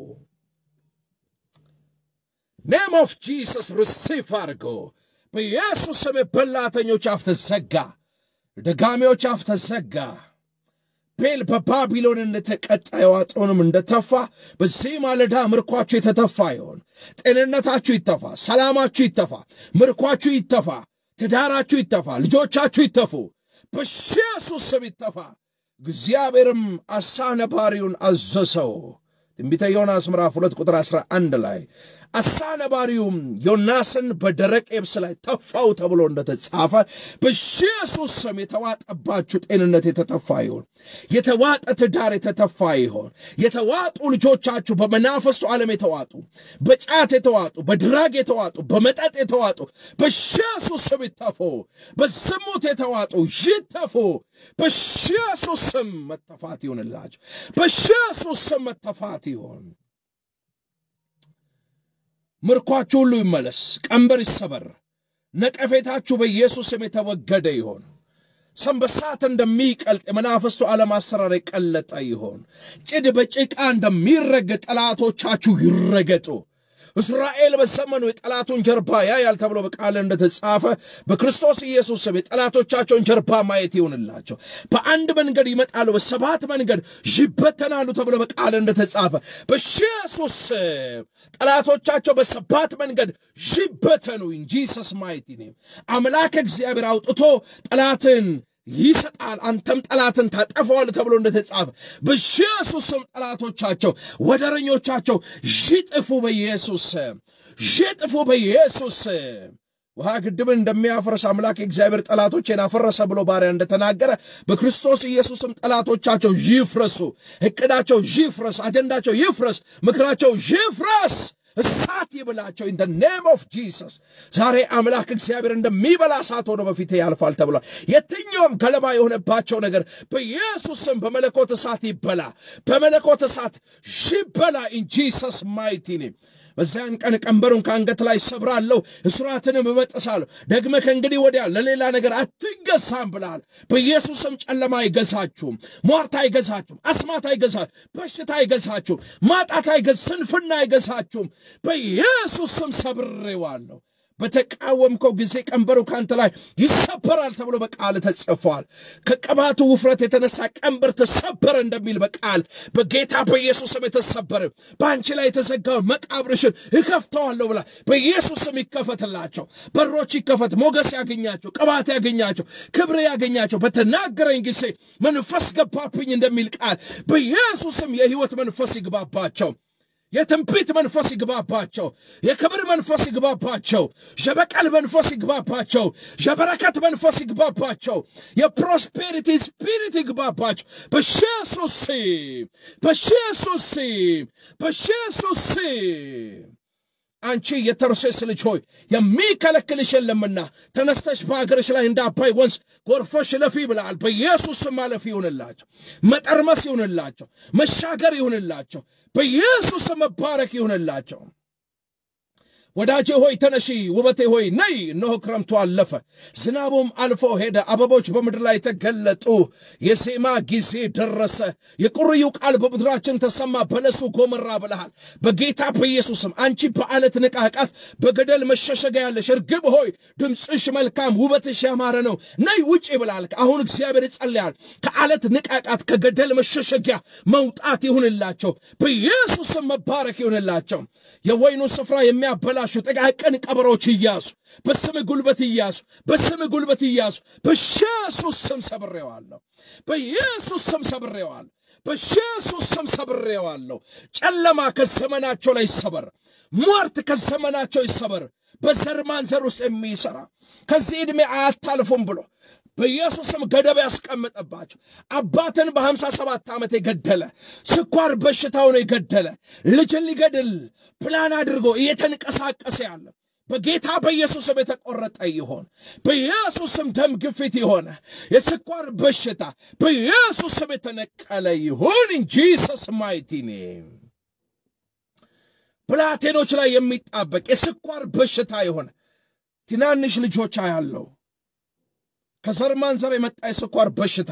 ኔም ኦፍ ጂሰስ ሪሲቭ አድርጎ በኢየሱስ ስም የበላተኞች አፍ ተዘጋ፣ ደጋሚዎች አፍ ተዘጋ። ቤል በባቢሎን እንደተቀጣ የዋጠውንም እንደተፋ በዚህ ማለዳ ምርኳችሁ የተተፋ ይሆን። ጤንነታችሁ ይተፋ፣ ሰላማችሁ ይተፋ፣ ምርኳችሁ ይተፋ፣ ትዳራችሁ ይተፋ፣ ልጆቻችሁ ይተፉ፣ በኢየሱስ ስም ይተፋ። እግዚአብሔርም አሳ ነባሪውን አዘዘው። ትንቢተ ዮናስ ምዕራፍ ሁለት ቁጥር 11 ላይ አሳ ነባሪውም ዮናስን በደረቅ የብስ ላይ ተፋው ተብሎ እንደተጻፈ በኢየሱስ ስም የተዋጠባችሁ ጤንነት የተተፋ ይሆን። የተዋጠ ትዳር የተተፋ ይሆን። የተዋጡ ልጆቻችሁ በመናፈስቱ ዓለም የተዋጡ፣ በጫት የተዋጡ፣ በድራግ የተዋጡ፣ በመጠጥ የተዋጡ በኢየሱስ ስም ይተፉ። በዝሙት የተዋጡ ይተፉ። በኢየሱስ ስም መተፋት ይሁንላቸው። በኢየሱስ ስም መተፋት ይሁን። ምርኳችሁ ሁሉ ይመለስ፣ ቀንበር ይሰበር፣ ነቀፌታችሁ በኢየሱስ ስም የተወገደ ይሆን። ሰንበሳት እንደሚቀልጥ የመናፍስቱ ዓለም አሰራር የቀለጠ ይሆን። ጭድ በጭቃ እንደሚረገጥ ጠላቶቻችሁ ይረገጡ። እስራኤል በዘመኑ የጠላቱን ጀርባ ያያል ተብሎ በቃል እንደተጻፈ በክርስቶስ ኢየሱስ ስም የጠላቶቻቸውን ጀርባ ማየት ይሆንላቸው። በአንድ መንገድ ይመጣሉ፣ በሰባት መንገድ ይበተናሉ ተብሎ በቃል እንደተጻፈ በኢየሱስ ስም ጠላቶቻቸው በሰባት መንገድ ይበተኑ። ኢንጂሰስ ማይቲ ኔም አምላክ እግዚአብሔር አውጥቶ ጠላትን ይሰጣል አንተም ጠላትን ታጠፈዋል ተብሎ እንደተጻፈ በኢየሱስ ስም ጠላቶቻቸው ወደረኞቻቸው ይጥፉ፣ በኢየሱስ ስም ይጥፉ፣ በኢየሱስ ስም። ውሃ ግድብን እንደሚያፈርስ አምላክ የእግዚአብሔር ጠላቶቼን አፈረሰ ብሎ ባሪያ እንደተናገረ በክርስቶስ ኢየሱስም ጠላቶቻቸው ይፍረሱ፣ እቅዳቸው ይፍረስ፣ አጀንዳቸው ይፍረስ፣ ምክራቸው ይፍረስ። እሳት ይብላቸው ኢን ኔም ኦፍ ጂሰስ። ዛሬ አምላክ እግዚአብሔር እንደሚበላ እሳት ሆኖ በፊቴ ያልፋል ተብሏል። የትኛውም ገለባ የሆነባቸው ነገር በኢየሱስ ስም በመለኮት እሳት ይበላ፣ በመለኮት እሳት ይበላ ኢን ጂሰስ ማይቲ ኔም። በዚያን ቀን ቀንበሩን ከአንገት ላይ ሰብራለሁ፣ እስራትንም እበጥሳለሁ። ደግመ ከእንግዲህ ወዲያ ለሌላ ነገር አትገዛም ብላል። በኢየሱስም ጨለማ አይገዛችሁም፣ ሟርት አይገዛችሁም፣ አስማት አይገዛችሁም፣ በሽታ አይገዛችሁም፣ ማጣት አይገዝ፣ ስንፍና አይገዛችሁም። በኢየሱስ ስም ሰብሬዋለሁ። በተቃወምከው ጊዜ ቀንበሩ ካንተ ላይ ይሰበራል ተብሎ በቃል ተጽፏል። ከቅባቱ ውፍረት የተነሳ ቀንበር ተሰበረ እንደሚል በቃል በጌታ በኢየሱስ ስም የተሰበረ በአንቺ ላይ የተዘጋውን መቃብርሽን እከፍተዋለሁ ብላ በኢየሱስ ስም ይከፈትላቸው፣ በሮች ይከፈት፣ ሞገስ ያገኛቸው፣ ቅባት ያገኛቸው፣ ክብር ያገኛቸው። በተናገረኝ ጊዜ መንፈስ ገባብኝ እንደሚል ቃል በኢየሱስ ስም የሕይወት መንፈስ ይግባባቸው። የትንቢት መንፈስ ይግባባቸው። የክብር መንፈስ ይግባባቸው። የበቀል መንፈስ ይግባባቸው። የበረከት መንፈስ ይግባባቸው። የፕሮስፔሪቲ ስፒሪት ይግባባቸው። በኢየሱስ ስም በኢየሱስ ስም በኢየሱስ ስም አንቺ የተርሴስ ልጅ ሆይ የሚከለክልሽ የለምና ተነስተሽ በአገርሽ ላይ እንደ አባይ ወንዝ ጎርፈሽ ለፊ ብለሃል። በኢየሱስ ስም ማለፍ ይሁንላቸው፣ መጠርመስ ይሁንላቸው፣ መሻገር ይሁንላቸው። በኢየሱስ ስም መባረክ ይሁንላቸው። ወዳጄ ሆይ ተነሺ፣ ውበቴ ሆይ ነይ። እነሆ ክረምቱ አለፈ፣ ዝናቡም አልፎ ሄደ፣ አበቦች በምድር ላይ ተገለጡ፣ የዜማ ጊዜ ደረሰ። የቁርዩ ቃል በምድራችን ተሰማ፣ በለሱ ጎመራ ብለሃል። በጌታ በኢየሱስም አንቺ በዓለት ንቃቃት በገደል መሸሸጊያ ያለሽ እርግብ ሆይ ድምፅሽ መልካም፣ ውበትሽ ያማረ ነው፣ ነይ ውጪ ብለሃል። አሁን እግዚአብሔር ይጸልያል። ከዓለት ንቃቃት ከገደል መሸሸጊያ መውጣት ይሁንላቸው፣ በኢየሱስም መባረክ ይሁንላቸው። የወይኑን ስፍራ የሚያበላ ያላችሁ ጥቃቅን ቀበሮች እያሱ በስም ጉልበት እያሱ በስም ጉልበት እያሱ በኢየሱስ ስም ሰብሬዋለሁ። በኢየሱስ ስም ሰብሬዋለሁ። በኢየሱስ ስም ሰብሬዋለሁ። ጨለማ ከዘመናቸው ላይ ይሰበር። ሟርት ከዘመናቸው ይሰበር። በዘር ማንዘር ውስጥ የሚሰራ ከዚህ ዕድሜ አያታልፉም ብሎ በኢየሱስም ገደብ ያስቀመጠባቸው አባትን በሀምሳ ሰባት ዓመት የገደለ ስኳር በሽታውን የገደለ ልጅን ሊገድል ፕላን አድርጎ እየተንቀሳቀሰ ያለ በጌታ በኢየሱስም የተቆረጠ ይሆን። በኢየሱስም ደም ግፊት የሆነ የስኳር በሽታ በኢየሱስም የተነቀለ ይሁን። ኢን ጂሰስ ማይቲ ኔም ብላቴኖች ላይ የሚጣበቅ የስኳር በሽታ የሆነ ትናንሽ ልጆች ያለው ከዘር ማንዘር የመጣ የስኳር በሽታ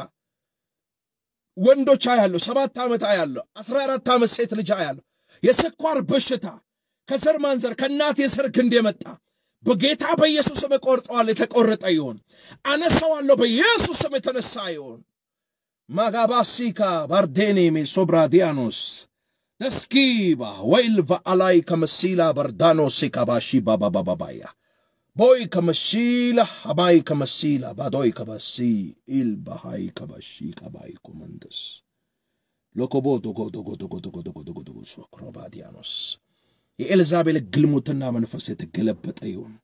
ወንዶች አያለሁ። ሰባት ዓመት አያለሁ። አስራ አራት ዓመት ሴት ልጅ አያለሁ። የስኳር በሽታ ከዘር ማንዘር ከእናት የዘር ግንድ የመጣ በጌታ በኢየሱስ ስም እቆርጠዋለሁ። የተቆረጠ ይሁን። አነሳዋለሁ። በኢየሱስ ስም የተነሳ ይሁን። ማጋባሲካ ባርዴኔሜ ሶብራዲያኖስ ደስኪባ ወይልቫ አላይ ከመሲላ በርዳኖሴ ካባሺ ባባባባባያ ቦይ ከመሺላ ሀባይ ከመሲላ ባዶይ ከበሲ ኢልባሃይ ከበሺ ቀባይ ኮመንደስ ሎኮቦ ዶጎ ዶጎ ዶጎ ዶጎ ዶጎ ዶጎ ዶጎ ሶክሮባዲያኖስ የኤልዛቤል ግልሙትና መንፈስ የተገለበጠ ይሁን።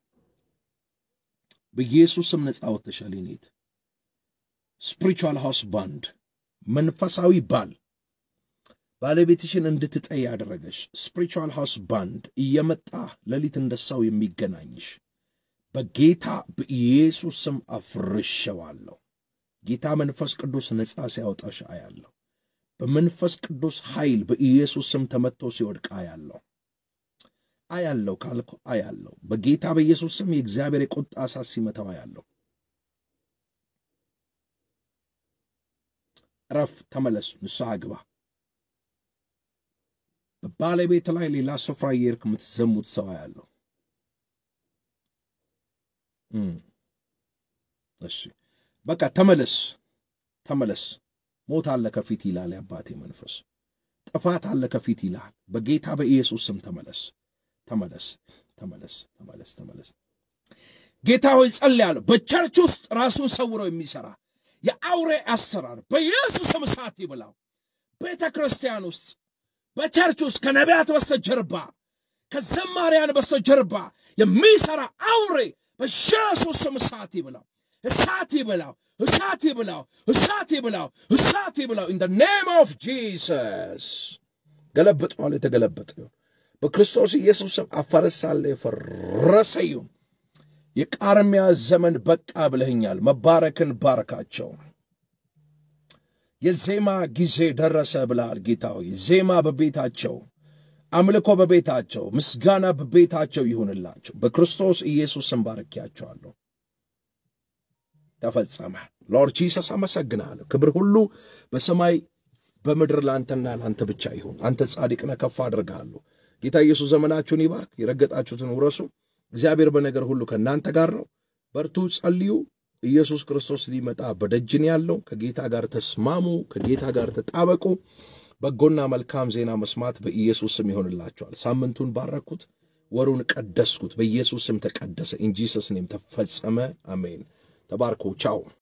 በኢየሱስ ስም ነፃ ወጥተሻል። ኔት ስፒሪቹዋል ሃውስ ባንድ መንፈሳዊ ባል ባለቤትሽን እንድትጠይ ያደረገሽ ስፒሪቹዋል ሃውስ ባንድ እየመጣ ሌሊት እንደሳው የሚገናኝሽ በጌታ በኢየሱስ ስም አፍርሸዋለሁ። ጌታ መንፈስ ቅዱስ ነፃ ሲያወጣሽ አያለሁ። በመንፈስ ቅዱስ ኃይል በኢየሱስ ስም ተመትቶ ሲወድቅ አያለሁ አያለሁ ካልኩ አያለሁ። በጌታ በኢየሱስ ስም የእግዚአብሔር የቁጣ እሳት ሲመታው አያለሁ። እረፍ፣ ተመለስ፣ ንስሐ ግባ። በባለቤት ላይ ሌላ ስፍራ እየሄድክ የምትዘሙት ሰው አያለሁ። እሺ በቃ ተመለስ፣ ተመለስ። ሞት አለ ከፊት ይላል የአባቴ መንፈስ። ጥፋት አለ ከፊት ይላል። በጌታ በኢየሱስ ስም ተመለስ፣ ተመለስ፣ ተመለስ፣ ተመለስ፣ ተመለስ። ጌታ ሆይ ጸልያለሁ። በቸርች ውስጥ ራሱን ሰውሮ የሚሰራ የአውሬ አሰራር በኢየሱስ ስም እሳት ይብላው። ቤተ ክርስቲያን ውስጥ በቸርች ውስጥ ከነቢያት በስተጀርባ ከዘማሪያን በስተጀርባ የሚሰራ አውሬ በኢየሱስ ስም እሳት ይብላው፣ እሳት ይብላው፣ እሳት ይብላው፣ እሳት ይብላው፣ እሳት ይብላው። ኢን ኔም ኦፍ ጂሰስ ገለበጥነዋል። የተገለበጠ ይሁን በክርስቶስ ኢየሱስ ስም አፈረሳለ የፈረሰ ይሁን። የቃርሚያ ዘመን በቃ ብለኸኛል። መባረክን ባረካቸው። የዜማ ጊዜ ደረሰ ብለሃል ጌታ ሆይ። ዜማ በቤታቸው አምልኮ በቤታቸው ምስጋና በቤታቸው ይሁንላቸው። በክርስቶስ ኢየሱስ ስም ባርኪያቸዋለሁ። ተፈጸመ። ሎርድ ጂሰስ አመሰግናለሁ። ክብር ሁሉ በሰማይ በምድር ለአንተና ለአንተ ብቻ ይሁን። አንተ ጻድቅ ነህ፣ ከፍ አድርግሃለሁ። ጌታ ኢየሱስ ዘመናችሁን ይባርክ። የረገጣችሁትን ውረሱ። እግዚአብሔር በነገር ሁሉ ከእናንተ ጋር ነው። በርቱ፣ ጸልዩ። ኢየሱስ ክርስቶስ ሊመጣ በደጅን ያለው ከጌታ ጋር ተስማሙ፣ ከጌታ ጋር ተጣበቁ። በጎና መልካም ዜና መስማት በኢየሱስ ስም ይሆንላቸዋል። ሳምንቱን ባረኩት፣ ወሩን ቀደስኩት። በኢየሱስ ስም ተቀደሰ። ኢንጂሰስ ኔም ተፈጸመ። አሜን። ተባርኮ ቻው